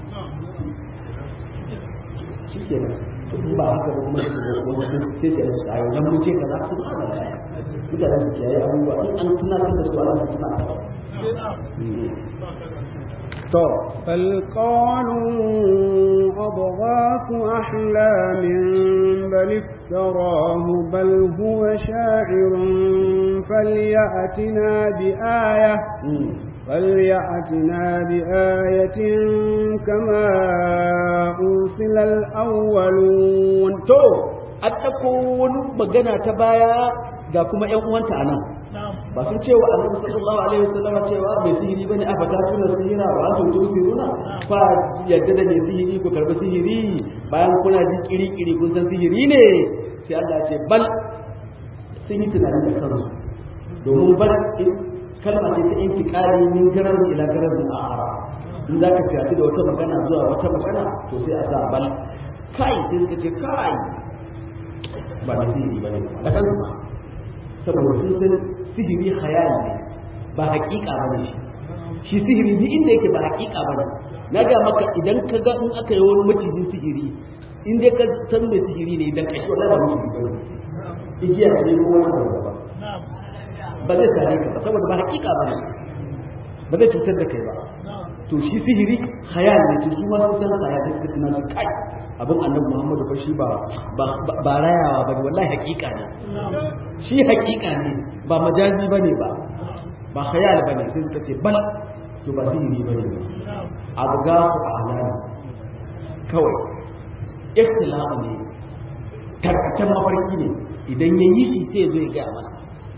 shi kenan in ba haka ba kuma wasu sai sai su ayo dan mu ce ka za su fara mutane su kiyaye abubuwa in an tunatar da su Allah su tuna to بل قالوا أضغاث أحلام بل افتراه بل هو شاعر فليأتنا بآية فليأتنا بآية كما أرسل الأولون to an ɗauko wani magana ta baya ga kuma ‘yan uwanta a nan ba sun ce wa annabi sallallahu alaihi wasallam cewa mai sihiri bane a fata tuna sihira ba an tuntu sihiruna fa yadda da mai sihiri ku karbi sihiri bayan kuna ji kiri kiri kun san sihiri ne sai Allah ce bal sun yi tunani da kansu domin bal kalma ce ta intiqali min garar ila garar akhara in zaka ci da wata magana zuwa wata magana to sai a sa bal kai sai suka ce kai ba mai sihiri bane da kansu ba saboda sun san sihiri hayali ne ba hakika ba ne shi shi sihiri duk inda yake ba hakika ba ne na ga maka idan ka ga in aka yi wani macijin sihiri in dai ka san mai sihiri ne idan ka shi wannan ba maciji ba ne igiya ce ko wani abu ba ba zai sare ka ba saboda ba hakika ba ne ba zai cutar da kai ba to shi sihiri hayal ne to su ma sun san hayal da suka tuna su kai abin annabi muhammadu fa shi ba ba rayawa ba wallahi hakika ne shi hakika ne ba majazi ba ne ba ba khayal ba ne sai suka ce bal to ba sihiri ba ne abu ga su alani kawai ikhtilafu ne tarkacen mafarki ne idan ya yi shi sai ya zo ya gaya mana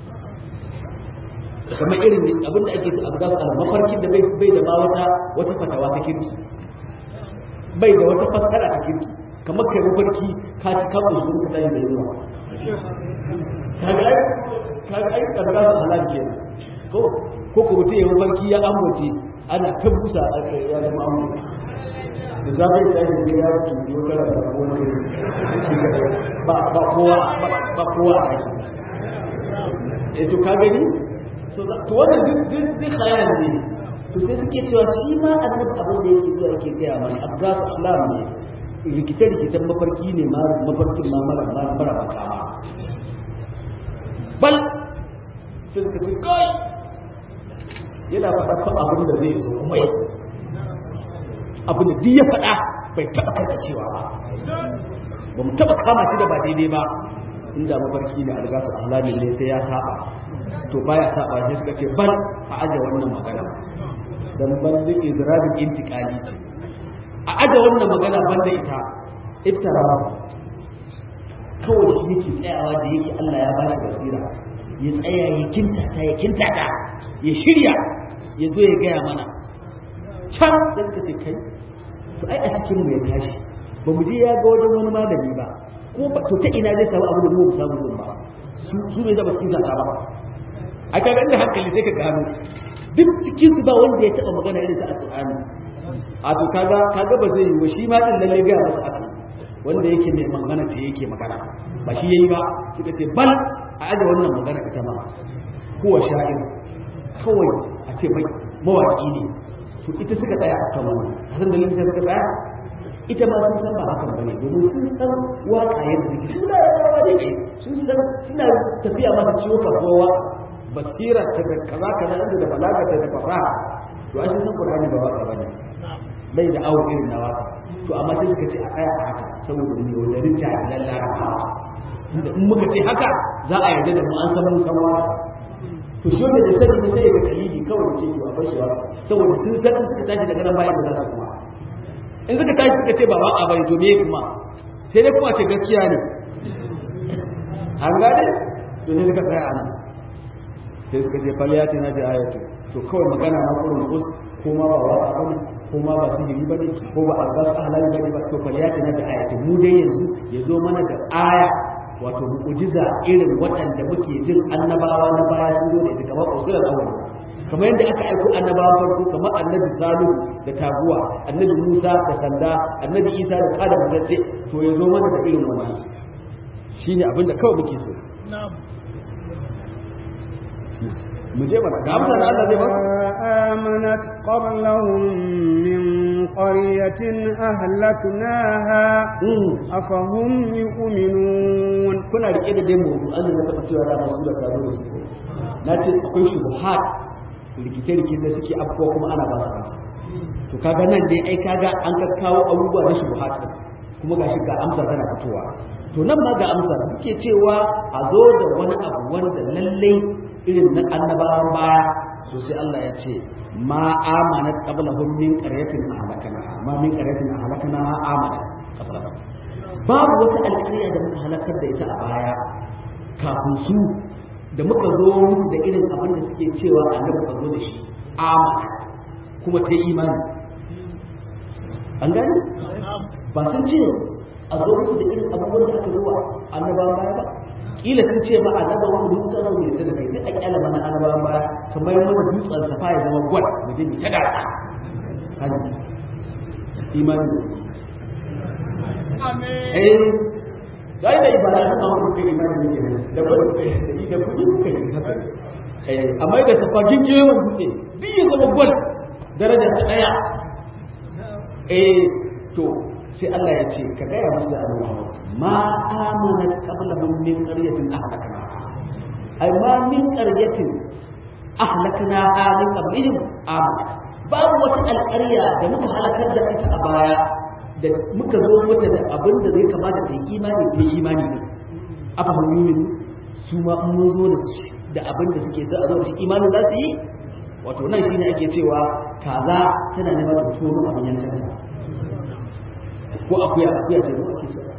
kamar irin abin da ake ce abu ga su alani mafarkin da bai da ma wata wata fatawa ta kirki bai da wata fassara ta kirki kamar kai mafarki ka ci kan usul ka tashi da yawa kaga ai kaga ai karga su halal ke ko ko ko mutum ya mafarki ya ambace ana ta busa a kai ya zama amma da za ka yi tashi da ya mutu ko kara da ko wani shi ba ba kowa ba kowa a yi eh to ka gani to wannan duk duk khayal ne to sai suke cewa shi ma annabi abin da yake zuwa yake gaya mana abgasu alam ne rikice-rikicen mafarki ne ma mafarkin ma mara mara makama bal sai suka ce kai yana faɗa fa abin da zai zo kuma ya zo abin da duk ya faɗa bai taɓa karkacewa ba ba mu taɓa kama shi da ba daidai ba inda mafarki ne algasu alami ne sai ya saba to baya saba sai suka ce bal a aje wannan magana dan banda izrabin intiqali ce a aje wannan magana banda ita iftara kawai shi yake tsayawa da yake Allah ya bashi basira ya tsaya ya kintata ya kintata ya shirya ya zo ya gaya mana can sai suka ce kai to ai a cikin mu ya tashi ba mu je ya ga wajen wani malami ba ko ba to ta ina zai samu abu da mu samu din ba su su ne zaba cikin zata ba a kaga inda hankali sai ka gano duk cikin su ba wanda ya taba magana irin ta alqur'ani a to kaga kaga ba zai yi ba shi ma din lalle ga masa haka wanda yake mai magana ce yake magana ba shi yayi ba suka ce bal a aje wannan magana ita ma huwa sha'ir kawai a ce mai mawaki ne to ita suka tsaya a kan wannan hasan dalilin sai suka tsaya ita ma sun san ba hakan bane domin sun san waka yadda take sun da rawa da kai sun san suna tafiya masa ciwo ka kowa basira ta da kaza kaza inda da balaga ta da fasaha to ai sun san qur'ani ba waka bane bai da awo irin na waka to amma sai suka ce a tsaya a haka saboda ne wajen jahilan larabawa tunda in muka ce haka za a yarda da mu an san mun san waka to shi wanda da sani ne sai ga kalidi kawai ce to a bashi waka saboda sun san suka tashi daga nan bayan da za su kuma in suka tashi suka ce ba ba a bari to me kuma sai dai kuma ce gaskiya ne an gane to sai suka tsaya anan sai suka ce fal ya ce na bi ayatu to kawai magana na kurun kus ko ma ba waka bane ko ma ba sihiri bane ko ba albasu halali bane ba to fal ya ce na bi ayatu mu dai yanzu ya zo mana da aya wato mu'jiza irin waɗanda muke jin annabawa na baya sun zo da ita kamar usulul awwal kamar yadda aka aiko annabawa farko kamar annabi salihu da taguwa annabi musa da sanda annabi isa da kada mazarce to ya zo mana da irin wannan shine abin da kawai muke so mu je mana ga amsa da Allah zai ba su آمنت قبلهم من قرية أهلكناها أفهم يؤمنون kuna rike da dai mawdu an da taɓa cewa rana su da ta zo da su na ce akwai shubuhat rikice-rikice da suke afkuwa kuma ana ba su kansa to kaga nan dai ai kaga an ka kawo abubuwa na shubuhat kuma gashi ga amsa tana fitowa to nan ma ga amsa suke cewa a zo da wani abu wanda lallai irin na annabawan baya so sai Allah ya ce ma amanat qablahum min qaryatin ahlakanaha ma min qaryatin ahlakanaha amanat qablahum babu wata alƙarya da muka halakar da ita a baya kafin su da muka zo musu da irin abin da suke cewa annabi ka zo da shi amanat kuma ta imani an gani ba sun ce a zo musu da irin abubuwan da aka zo wa annabawan baya ba kila sun ce ma annabawan duk ta zo ne da kai duk a kyala mana annabawan baya kamar mana dutsen safa ya zama gwal mu je mu ta gasa hadi imani eh sai da ibada ta amma kai imani ne da ba da kudi kai haka eh amma da safa gingiye mun dutse duk ya zama gwal daraja ta daya eh to sai Allah ya ce ka gaya musu da Allah ma amanat qablahum min qaryatin ahlakna ay ma min qaryatin ahlakna min qablihim amanat babu wata alƙarya da muka halakar da ita a baya da muka zo mata da abin da zai kamata ta yi imani ta yi imani ne afa mu'min su ma mun zo da da abin da suke so a zo da shi imanin za su yi wato nan shine ake cewa kaza tana neman ta tono abin yankanta ko akuya akuya ce ko ake so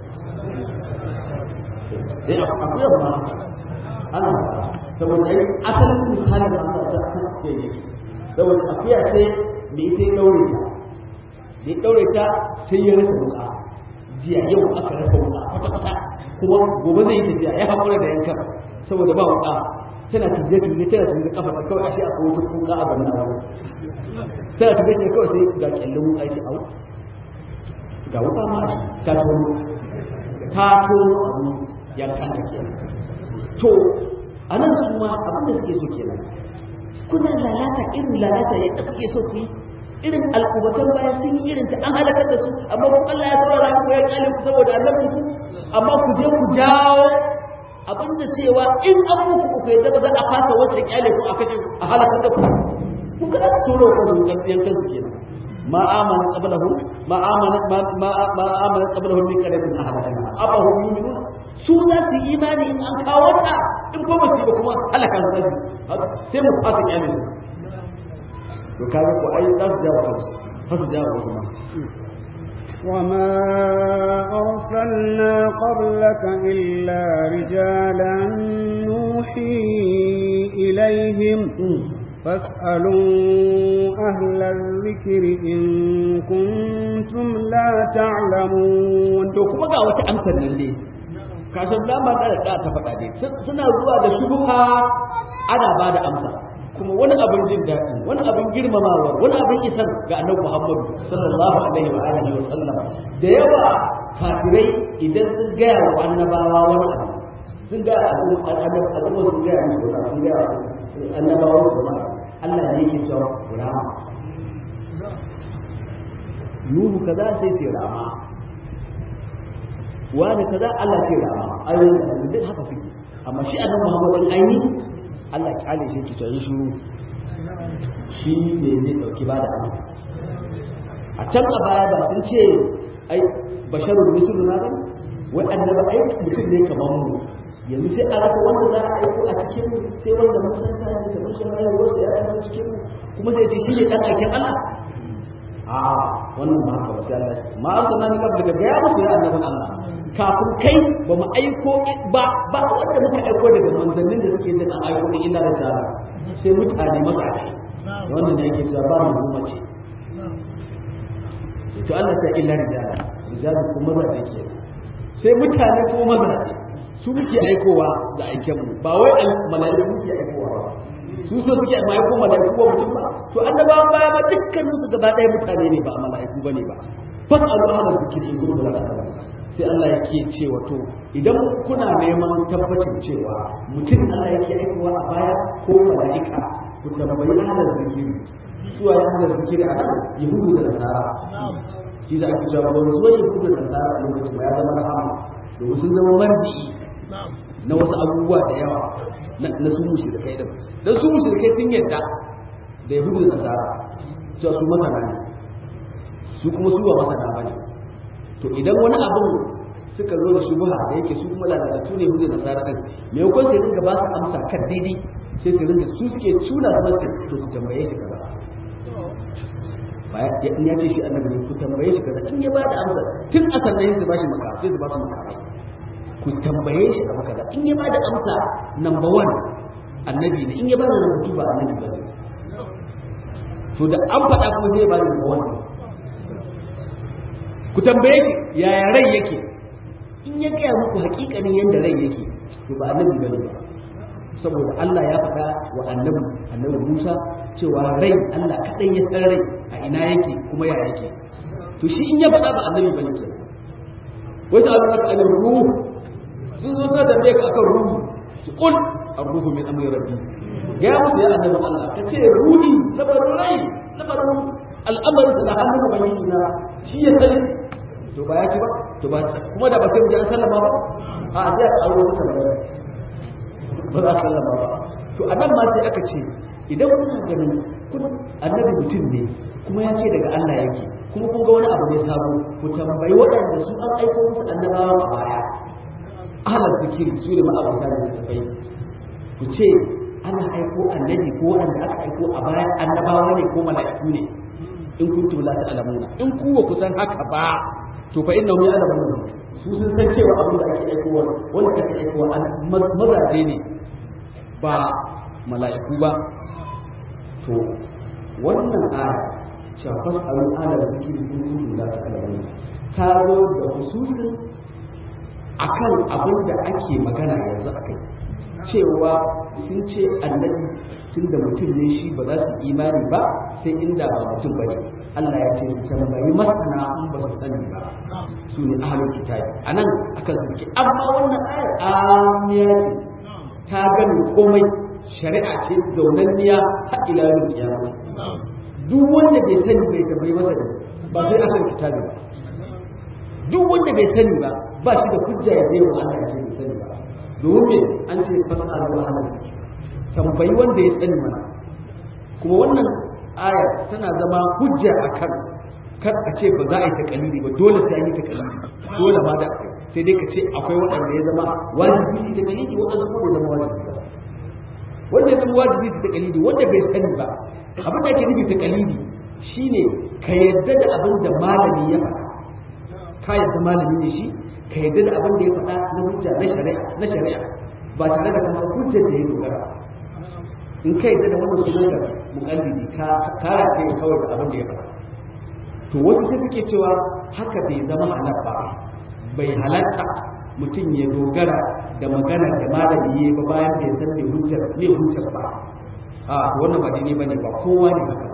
eh akuya ba ana saboda ai asalin misalin da Allah ta kan akuya yake saboda akuya ce me ita ya daure ta da ya daure ta sai ya rasa wuka jiya yau aka rasa wuka kwata kwata kuma gobe zai yi tafiya ya haƙura da yankan saboda ba wuka tana tuje tuje tana tuje kafa ta kawai ashe akwai wata kuka a gaban nan tana tuje tuje kawai sai ga kyallin wuka ya ce au ga wuka ma ta tono ta tono abu yankan ta kenan to a nan su ma abin da suke so kenan kuna lalata irin lalata yadda kuke so ku yi irin al'ubatan baya sun yi irin ta an halakar da su amma kun Allah ya saurara ku ya kyale ku saboda annabin ku amma ku je ku jawo abin da cewa in an muku ku yadda ba za a fasa wacce kyale ku a kashe a halakar da ku ku ga da turo ku su yan kansu kenan ma amana qablahu ma amana ma ma amana qablahu min qadarin ahadana afa hum yu'minun su za su yi imani in an kawo ta in ko ba su ba kuma halaka su sai mu fasa kyale su to kaga ko ai za su jawo kansu har su jawo wasu ma وما أرسلنا قبلك إلا رجالا نوحي إليهم فاسألوا أهل الذكر إن كنتم لا تعلمون to kuma ga wata amsar nan ne kashin lama da da ta faɗa ne suna zuwa da shubha ana ba da amsa kuma wani abin jin daɗi wani abin girmamawa wani abin isar ga annabi Muhammadu sallallahu alaihi wa alihi wa sallam da yawa kafirai idan sun gaya wa annabawa wani abu sun ga al'umma sun gaya musu wani sun gaya annabawa su wani Allah ne yake cewa rama Nuhu kaza sai ce rama wani kaza Allah ce rama ayoyin da duk haka suke amma shi annabi Muhammadu ainihi Allah kyale shi ki tsaye shiru shi ne zai dauki ba da amsa a can a baya ba sun ce ai basharun misalun na ba wai annaba ai mutum ne kamar mu yanzu sai a rasa wanda za a aiko a cikin mu sai wanda mun san ta da tabbacin rayuwar sa ya taso cikin mu kuma sai ce shi ne dan aikin Allah a wannan ba haka ba sai Allah ya ma arsalna ni qabla ga ya musu ya annabin Allah kafin kai ba mu aiko ba ba wanda muka aiko daga manzannin da suke jin an aiko ne illa da jara sai mutane mazaje wannan ne yake cewa ba mu mace to Allah ta illa rijala rijala ko mazaje ke sai mutane ko mazaje su muke aikowa da aiken mu ba wai malaiku muke aikowa ba su so suke ma aiko malaiku ko mutum ba to annabawan baya ba dukkanin su gaba ɗaya mutane ne ba malaiku bane ba fasalu ahla zikri in kuntum la ta'lamun sai Allah yake cewa to idan kuna neman tabbacin cewa mutum Allah yake aikowa a baya ko malaika ku tambayi ahla zikri suwa ya ahla zikri a nan yahudu da nasara shi za a fi cewa ba zuwa yahudu da nasara a lokacin ba ya zama rahama domin sun zama marji'i na wasu abubuwa da yawa na su mushrikai din dan su mushrikai sun yadda da yahudu da nasara cewa su masana ne su kuma su ba masana bane to idan wani abin suka zo da shubha da yake su kuma lalatattu ne hujjar nasara din me yakon sai dinga ba su amsa kan daidai sai su ringa su suke tuna su masu to ku tambaye shi kaza baya in ya ce shi annabi ne ku tambaye shi kaza in ya ba da amsa tun a sannan su ba shi maka sai su ba su maka ku tambaye shi abu kaza in ya ba da amsa number one annabi ne in ya ba da number two ba annabi ba ne to da an faɗa kuma zai ba da number one ku tambaye shi yaya rai yake in ya gaya muku hakikanin yadda rai yake to ba annabi ba ne ba saboda Allah ya faɗa wa annabi annabi Musa cewa rai Allah kaɗai ya san rai a ina yake kuma ya yake to shi in ya faɗa ba annabi bane ke wasu abin haka ne ruhu sun zo sa da bai ka akan ruhu su kul ar-ruhu min amri rabbi ya musu ya annabi Allah ka ce ruhi labarin rai labarin al'amarin da hannun ubangiji na shi ya sani to ba ya ci ba to ba kuma da ba sai mu ji an sallama ba a sai a tsaro mutane ba za a sallama ba to a nan ma sai aka ce idan kuna ganin kun annabi mutum ne kuma ya ce daga Allah yake kuma kun ga wani abu ne sabo ku tambayi waɗanda su an aiko musu annabawa a baya ahalar zikiri su ne ma'abuta da tafai ku ce ana aiko annabi ko waɗanda aka aiko a baya annabawa ne ko mala'iku ne in kuntum la ta'lamuna in ku ba ku san haka ba to fa innahu ya'lamuna su sun san cewa abin da ake aikowa wanda ake aikowa mazaje ne ba mala'iku ba to wannan aya shafas alu ala da zikiri kun kuntum la ta'lamun ta zo da hususin akan abin da ake magana yanzu akai cewa sun ce annabi tun da mutum ne shi ba za su imani ba sai inda ba mutum bane Allah ya ce su tambayi masana in ba su sani ba su ne ahalin kitabi a nan akan suke amma wannan ayar amiya ce ta gani komai shari'a ce zaunanniya har ila yau kiyama duk wanda bai sani bai tambayi masa da ba sai akan kitabi ba duk wanda bai sani ba ba shi da hujja ya zai wa Allah ya ce bai sani ba domin me an ce fas'alu ahla zikr tambayi wanda ya sani mana kuma wannan aya tana zama hujja akan kar a ce ba za a yi takalidi ba dole sai an yi takalidi dole ba da akwai sai dai ka ce akwai waɗanda ya zama wajibi su takalidi waɗanda kuma bai zama wajibi ba wanda ya zama wajibi su takalidi wanda bai sani ba abin da ake nufi takalidi shine ka yadda da abin da malami ya faɗa ka yadda malami ne shi ka yadda da abin da ya faɗa na hujja na shari'a na shari'a ba tare da kansa hujjar da ya dogara in ka yadda da wannan sunan da mukallidi ka kara kai kawai da abin da ya faɗa to wasu sai suke cewa haka bai zama halal ba bai halatta mutum ya dogara da magana da malami ya ba bayan bai san me hujjar me hujjar ba a to wannan ba daidai bane ba kowa ne haka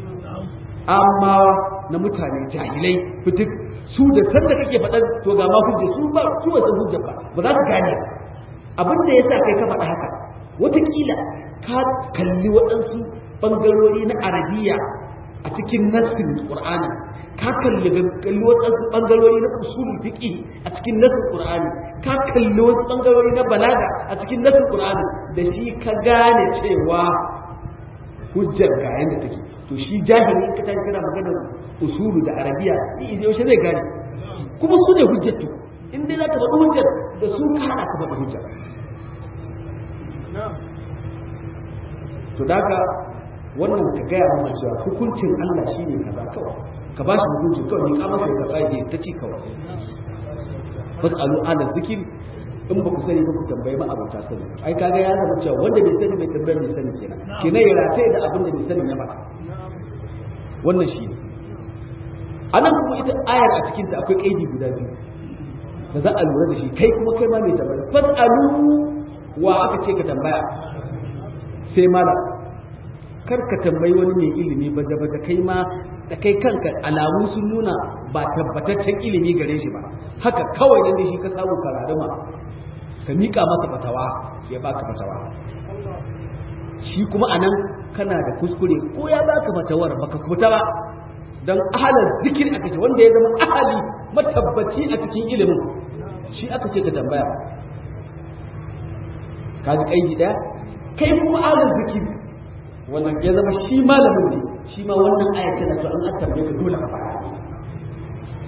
amma na mutane jahilai fitik su da sanda kake faɗar to ga ma hujja su ba su ba san hujjar ba ba za su gane abin da yasa kai ka faɗa haka wataƙila ka kalli waɗansu ɓangarori na arabiya a cikin nassin qur'ani ka kalli kalli waɗansu ɓangarori na usulul fiqi a cikin nassin qur'ani ka kalli wasu ɓangarori na balaga a cikin nassin qur'ani da shi ka gane cewa hujjar ga yanda take to shi jahili ka tafi kana magana usulu da arabiya ni yaushe zai gane kuma su ne hujjatu in dai za ka faɗi hujjar da su ka haɗa ka faɗi hujjar to daga wannan ka gaya masa cewa hukuncin Allah shi ne kaza kawai ka ba shi hukuncin kawai ne ka masa ka tsage ta ci kawai fasalu ala zikir in ba ku sani ba ku tambayi ma abota sani ai kaga ya zama cewa wanda bai sani bai tambayar bai sani kenan kenan ya rataye da abin da bai sani ya mata wannan shi ne anan kuma ita ayar a cikin ta akwai kaidi guda biyu da za a lura da shi kai kuma kai ma mai tambaya fasalu wa aka ce ka tambaya sai malam kar ka tambayi wani mai ilimi baje-baje kai ma da kai kanka alamu sun nuna ba tabbataccen ilimi gare shi ba haka kawai nan da shi ka samu kararuma ka mika masa fatawa ya baka fatawa shi kuma anan kana da kuskure ko ya baka fatawar baka kuta ba don ahalar zikir aka ce wanda ya zama ahali matabbaci a cikin ilimin shi aka ce ka tambaya ka ji kaidi daya kai kuma ahalar zikir wannan ya zama shi malamin ne shi ma wannan ayat tana to an tambaye ka dole ka fara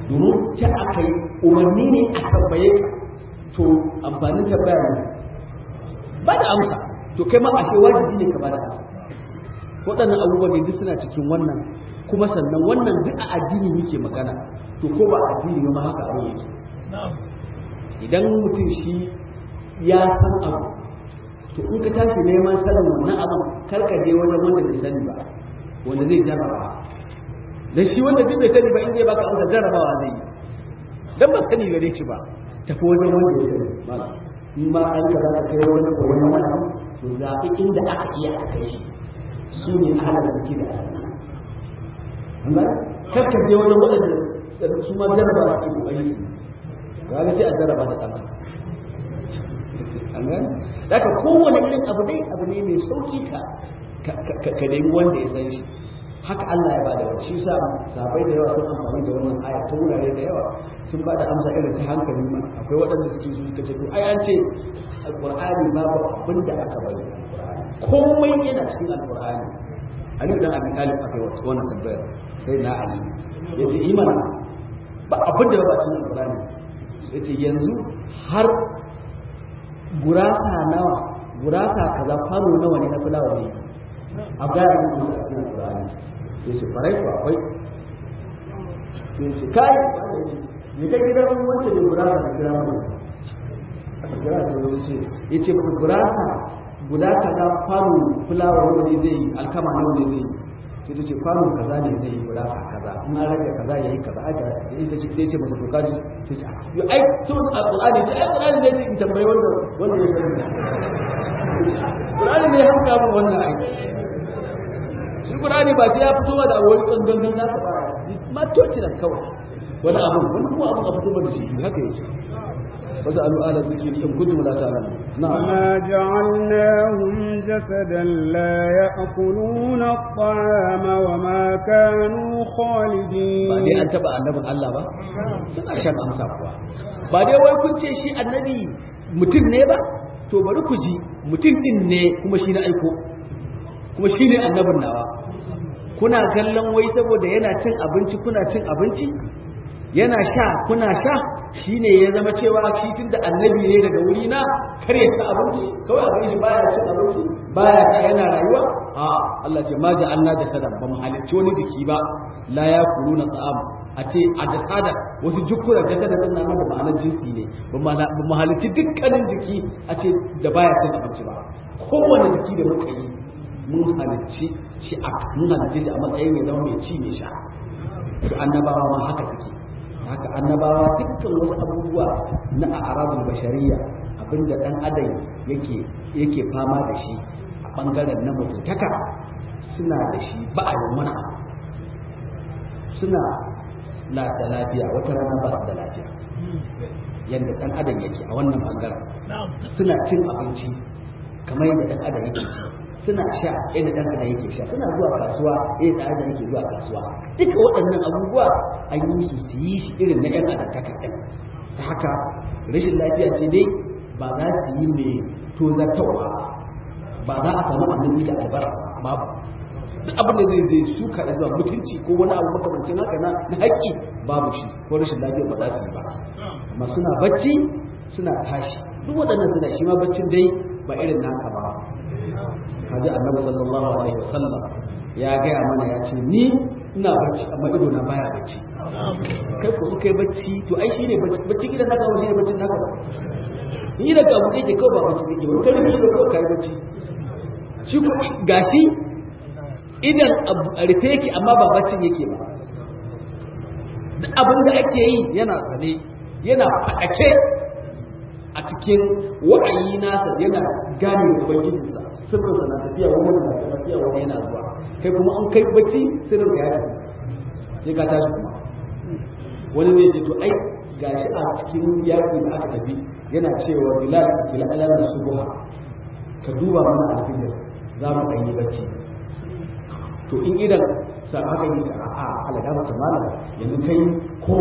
domin ce aka yi umarni ne a tambaye ka to amfanin tambaya ne ba da amsa to kai ma ashe wajibi ne ka ba da amsa waɗannan abubuwan ne duk suna cikin wannan kuma sannan wannan duk a addini muke magana to ko ba addini ba ma haka abin yake idan mutum shi ya san abu to in ka tashi neman sanin wannan abin karka je wajen wanda bai sani ba wanda zai jarraba da shi wanda duk bai sani ba in zai baka amsa jarrabawa zai yi dan ba sani gare shi ba tafi wajen wanda ya sani malam in ma an ka zaka kai wani koyon wani abu to zaɓi inda aka iya a kai shi su ne ala zaki da amma karka je wajen waɗanda su ma jarraba su ke kokari su ga sai a jarraba da ɗan an gani daga kowane irin abu dai abu ne mai sauki ka ka nemi wanda ya san shi haka Allah ya bada wani shi sa sabai da yawa sun amfani da wannan aya ta wurare da yawa sun bada amsa irin ta hankali ma akwai waɗanda suke su suka ce to ai an ce alqur'ani babu abin da aka bari komai yana cikin alqur'ani Ali dan Abi Talib akai wannan tambayar sai na Ali yace imana ba abin da ba cikin alqur'ani yace yanzu har gurasa nawa gurasa kaza kwano nawa ne na fulawa ne a gaya da musu a cikin alƙur'ani sai su farai ko akwai sai ce kai ne kai gidan wancan ne gurasa da kira mu aka kira da wani ce ya ce maka gurasa guda kaza kwano fulawa nawa ne zai yi alkama nawa ne zai yi sai ta ce kwano kaza ne zai yi gurasa kaza in an rage kaza ya yi kaza aka ita ce sai ce masa to kaji sai ce yo ai tun alqur'ani ce ai alqur'ani ne in tambayi wanda wanda ya sani qur'ani ne ya hanka mun wannan ai shi qur'ani ba sai ya fito da wani gangan na ka ba ma toci da kawai wani abu wani kuma abu a fito da shi haka yake wasu ala zikri in kuntum la ta'lamun na'am ما جعلناهم جسدا لا يأكلون الطعام وما كانوا خالدين ba dai an taba annabin Allah ba suna shan amsa kuwa ba dai wai kun ce shi annabi mutum ne ba to bari ku ji mutum din ne kuma shi na aiko kuma shi ne annabin nawa kuna kallon wai saboda yana cin abinci kuna cin abinci yana sha kuna sha shine ya zama cewa shi tunda annabi ne daga wuri na kar ya ci abinci kawai a shi baya cin abinci baya ta yana rayuwa a Allah ce ma ja'alna jasadan ba mu halicci wani jiki ba la yakuluna ta'am a ce a jasada wasu jukura jasada din nan da ma'anar jinsi ne ba mu halicci dukkanin jiki a ce da baya cin abinci ba kowane jiki da muka yi mun halicci shi a mun halicci shi a matsayin ya zama mai ci mai sha su annabawa ma haka suke haka annabawa dukkan wasu abubuwa na a'radul bashariya abinda dan adam yake yake fama da shi a bangaren na mutuntaka suna da shi ba a yi mana suna da lafiya wata rana ba su da lafiya yadda dan adam yake a wannan bangaren suna cin abinci kamar yadda dan adam yake ci suna sha yadda dan adam yake sha suna zuwa kasuwa yadda dan adam yake zuwa kasuwa duka waɗannan abubuwa an yi su su yi shi irin na yan adam taka ɗin ta haka rashin lafiya ce dai ba za su yi mai tozartarwa ba za a samu annabi da albarasa babu duk abin da zai zai suka da zuwa mutunci ko wani abu makamancin haka na na haƙƙi babu shi ko rashin lafiya ba za su yi ba amma suna bacci suna tashi duk waɗannan suna shi ma baccin dai ba irin naka ba kaji annabi sallallahu alaihi wasallam ya gaya mana ya ce ni ina bacci amma ido na baya bacci kai ko in kai bacci to ai shine bacci bacci gidan naka ba shine baccin naka ba ni da ka buɗe ke kawai ba bacci kake ba kai ne da kawai kai bacci shi ko gashi idan a rufe yake amma ba baccin yake ba duk abin da ake yi yana sane yana faɗake a cikin wa'ayi nasa yana gane ubangijinsa sirrinsa na tafiya wani na tafiya wani yana zuwa kai kuma an kai bacci sirrin ka ya tafi sai ka tashi kuma wani zai ce to ai gashi a cikin yaƙi da aka tafi yana cewa bilal bilal alal subha ka duba mana alfijir za mu ɗan yi bacci to in idan sa haka yi sa a alaga mata malam yanzu kai ko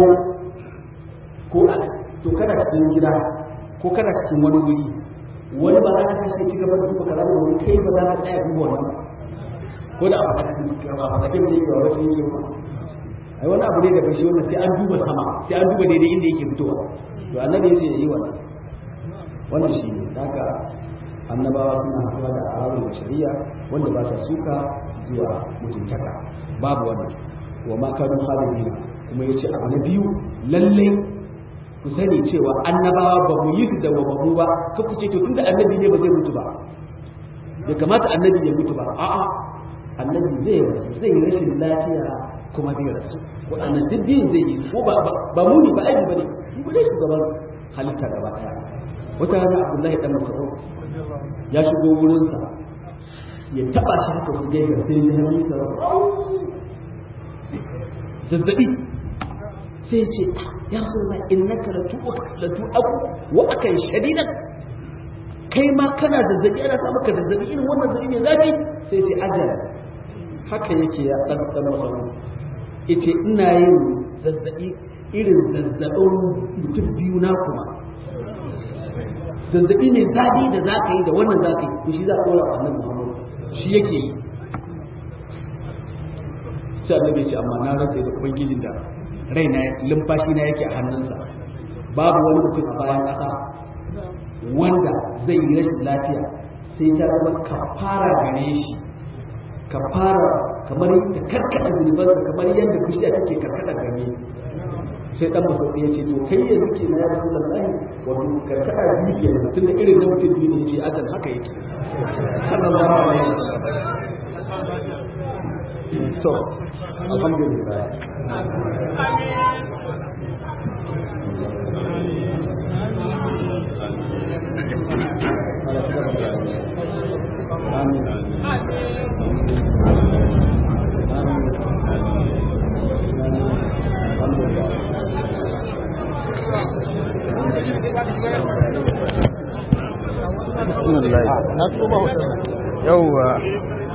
ko a to kana cikin gida ko kana cikin wani wuri wani ba za ka tashi ci gaba da duba kaza da wani kai ba za ka tsaya duba wannan ko da a fadakin da yake ba wasu yi ba a ai wani abu ne da bashi wannan sai an duba sama sai an duba daidai inda yake fitowa to annabi ya ce yi wannan wannan shi ne daga annabawa suna haɗuwa da arabul shari'a wanda ba sa suka zuwa mutuntaka babu wannan wa ma kanu khalidina kuma yace abu na biyu lalle ku sani cewa annabawa ba mu yi su da wababu ba ka ku ce to tunda annabi ne ba zai mutu ba ya kamata annabi ya mutu ba a'a annabi zai rasu zai yi rashin lafiya kuma zai rasu waɗannan duk biyun zai yi ko ba ba mu ne ba aibi ba ne mu ne shugaban halitta gaba ɗaya wata rana abdullahi dan mas'ud ya shigo wurinsa ya taba shi haka su gaisa sai ya yi sa zazzabi sai ya ce ya so na innaka latu latu aku wa akan shadidan kai ma kana zazzabi ana sa maka zazzabi irin wannan zazzabi ne zafi sai ce ajal haka yake ya dan dan mas'ud yace ina yin zazzabi irin zazzabin mutum biyu na kuma zazzabi ne zafi da za ka yi da wannan za ka yi to shi za a ɗora a nan muhammadu shi yake yi sai annabi ce amma na rantsa da ubangijin da raina lumfashi na yake a hannunsa babu wani mutum a bayan ƙasa wanda zai yi rashin lafiya sai ta zama kafara gare shi kafara kamar ta karkada zunubansa kamar yadda kushiya take karkada gare sai dan masaudi ya ce to kai yanzu ke na ya rasulullahi wato karkada biyu ke tunda irin na mutum biyu ne ya ce azan haka yake sallallahu alaihi wasallam to alhamdulillah Amin. Bismillah. Yawwa.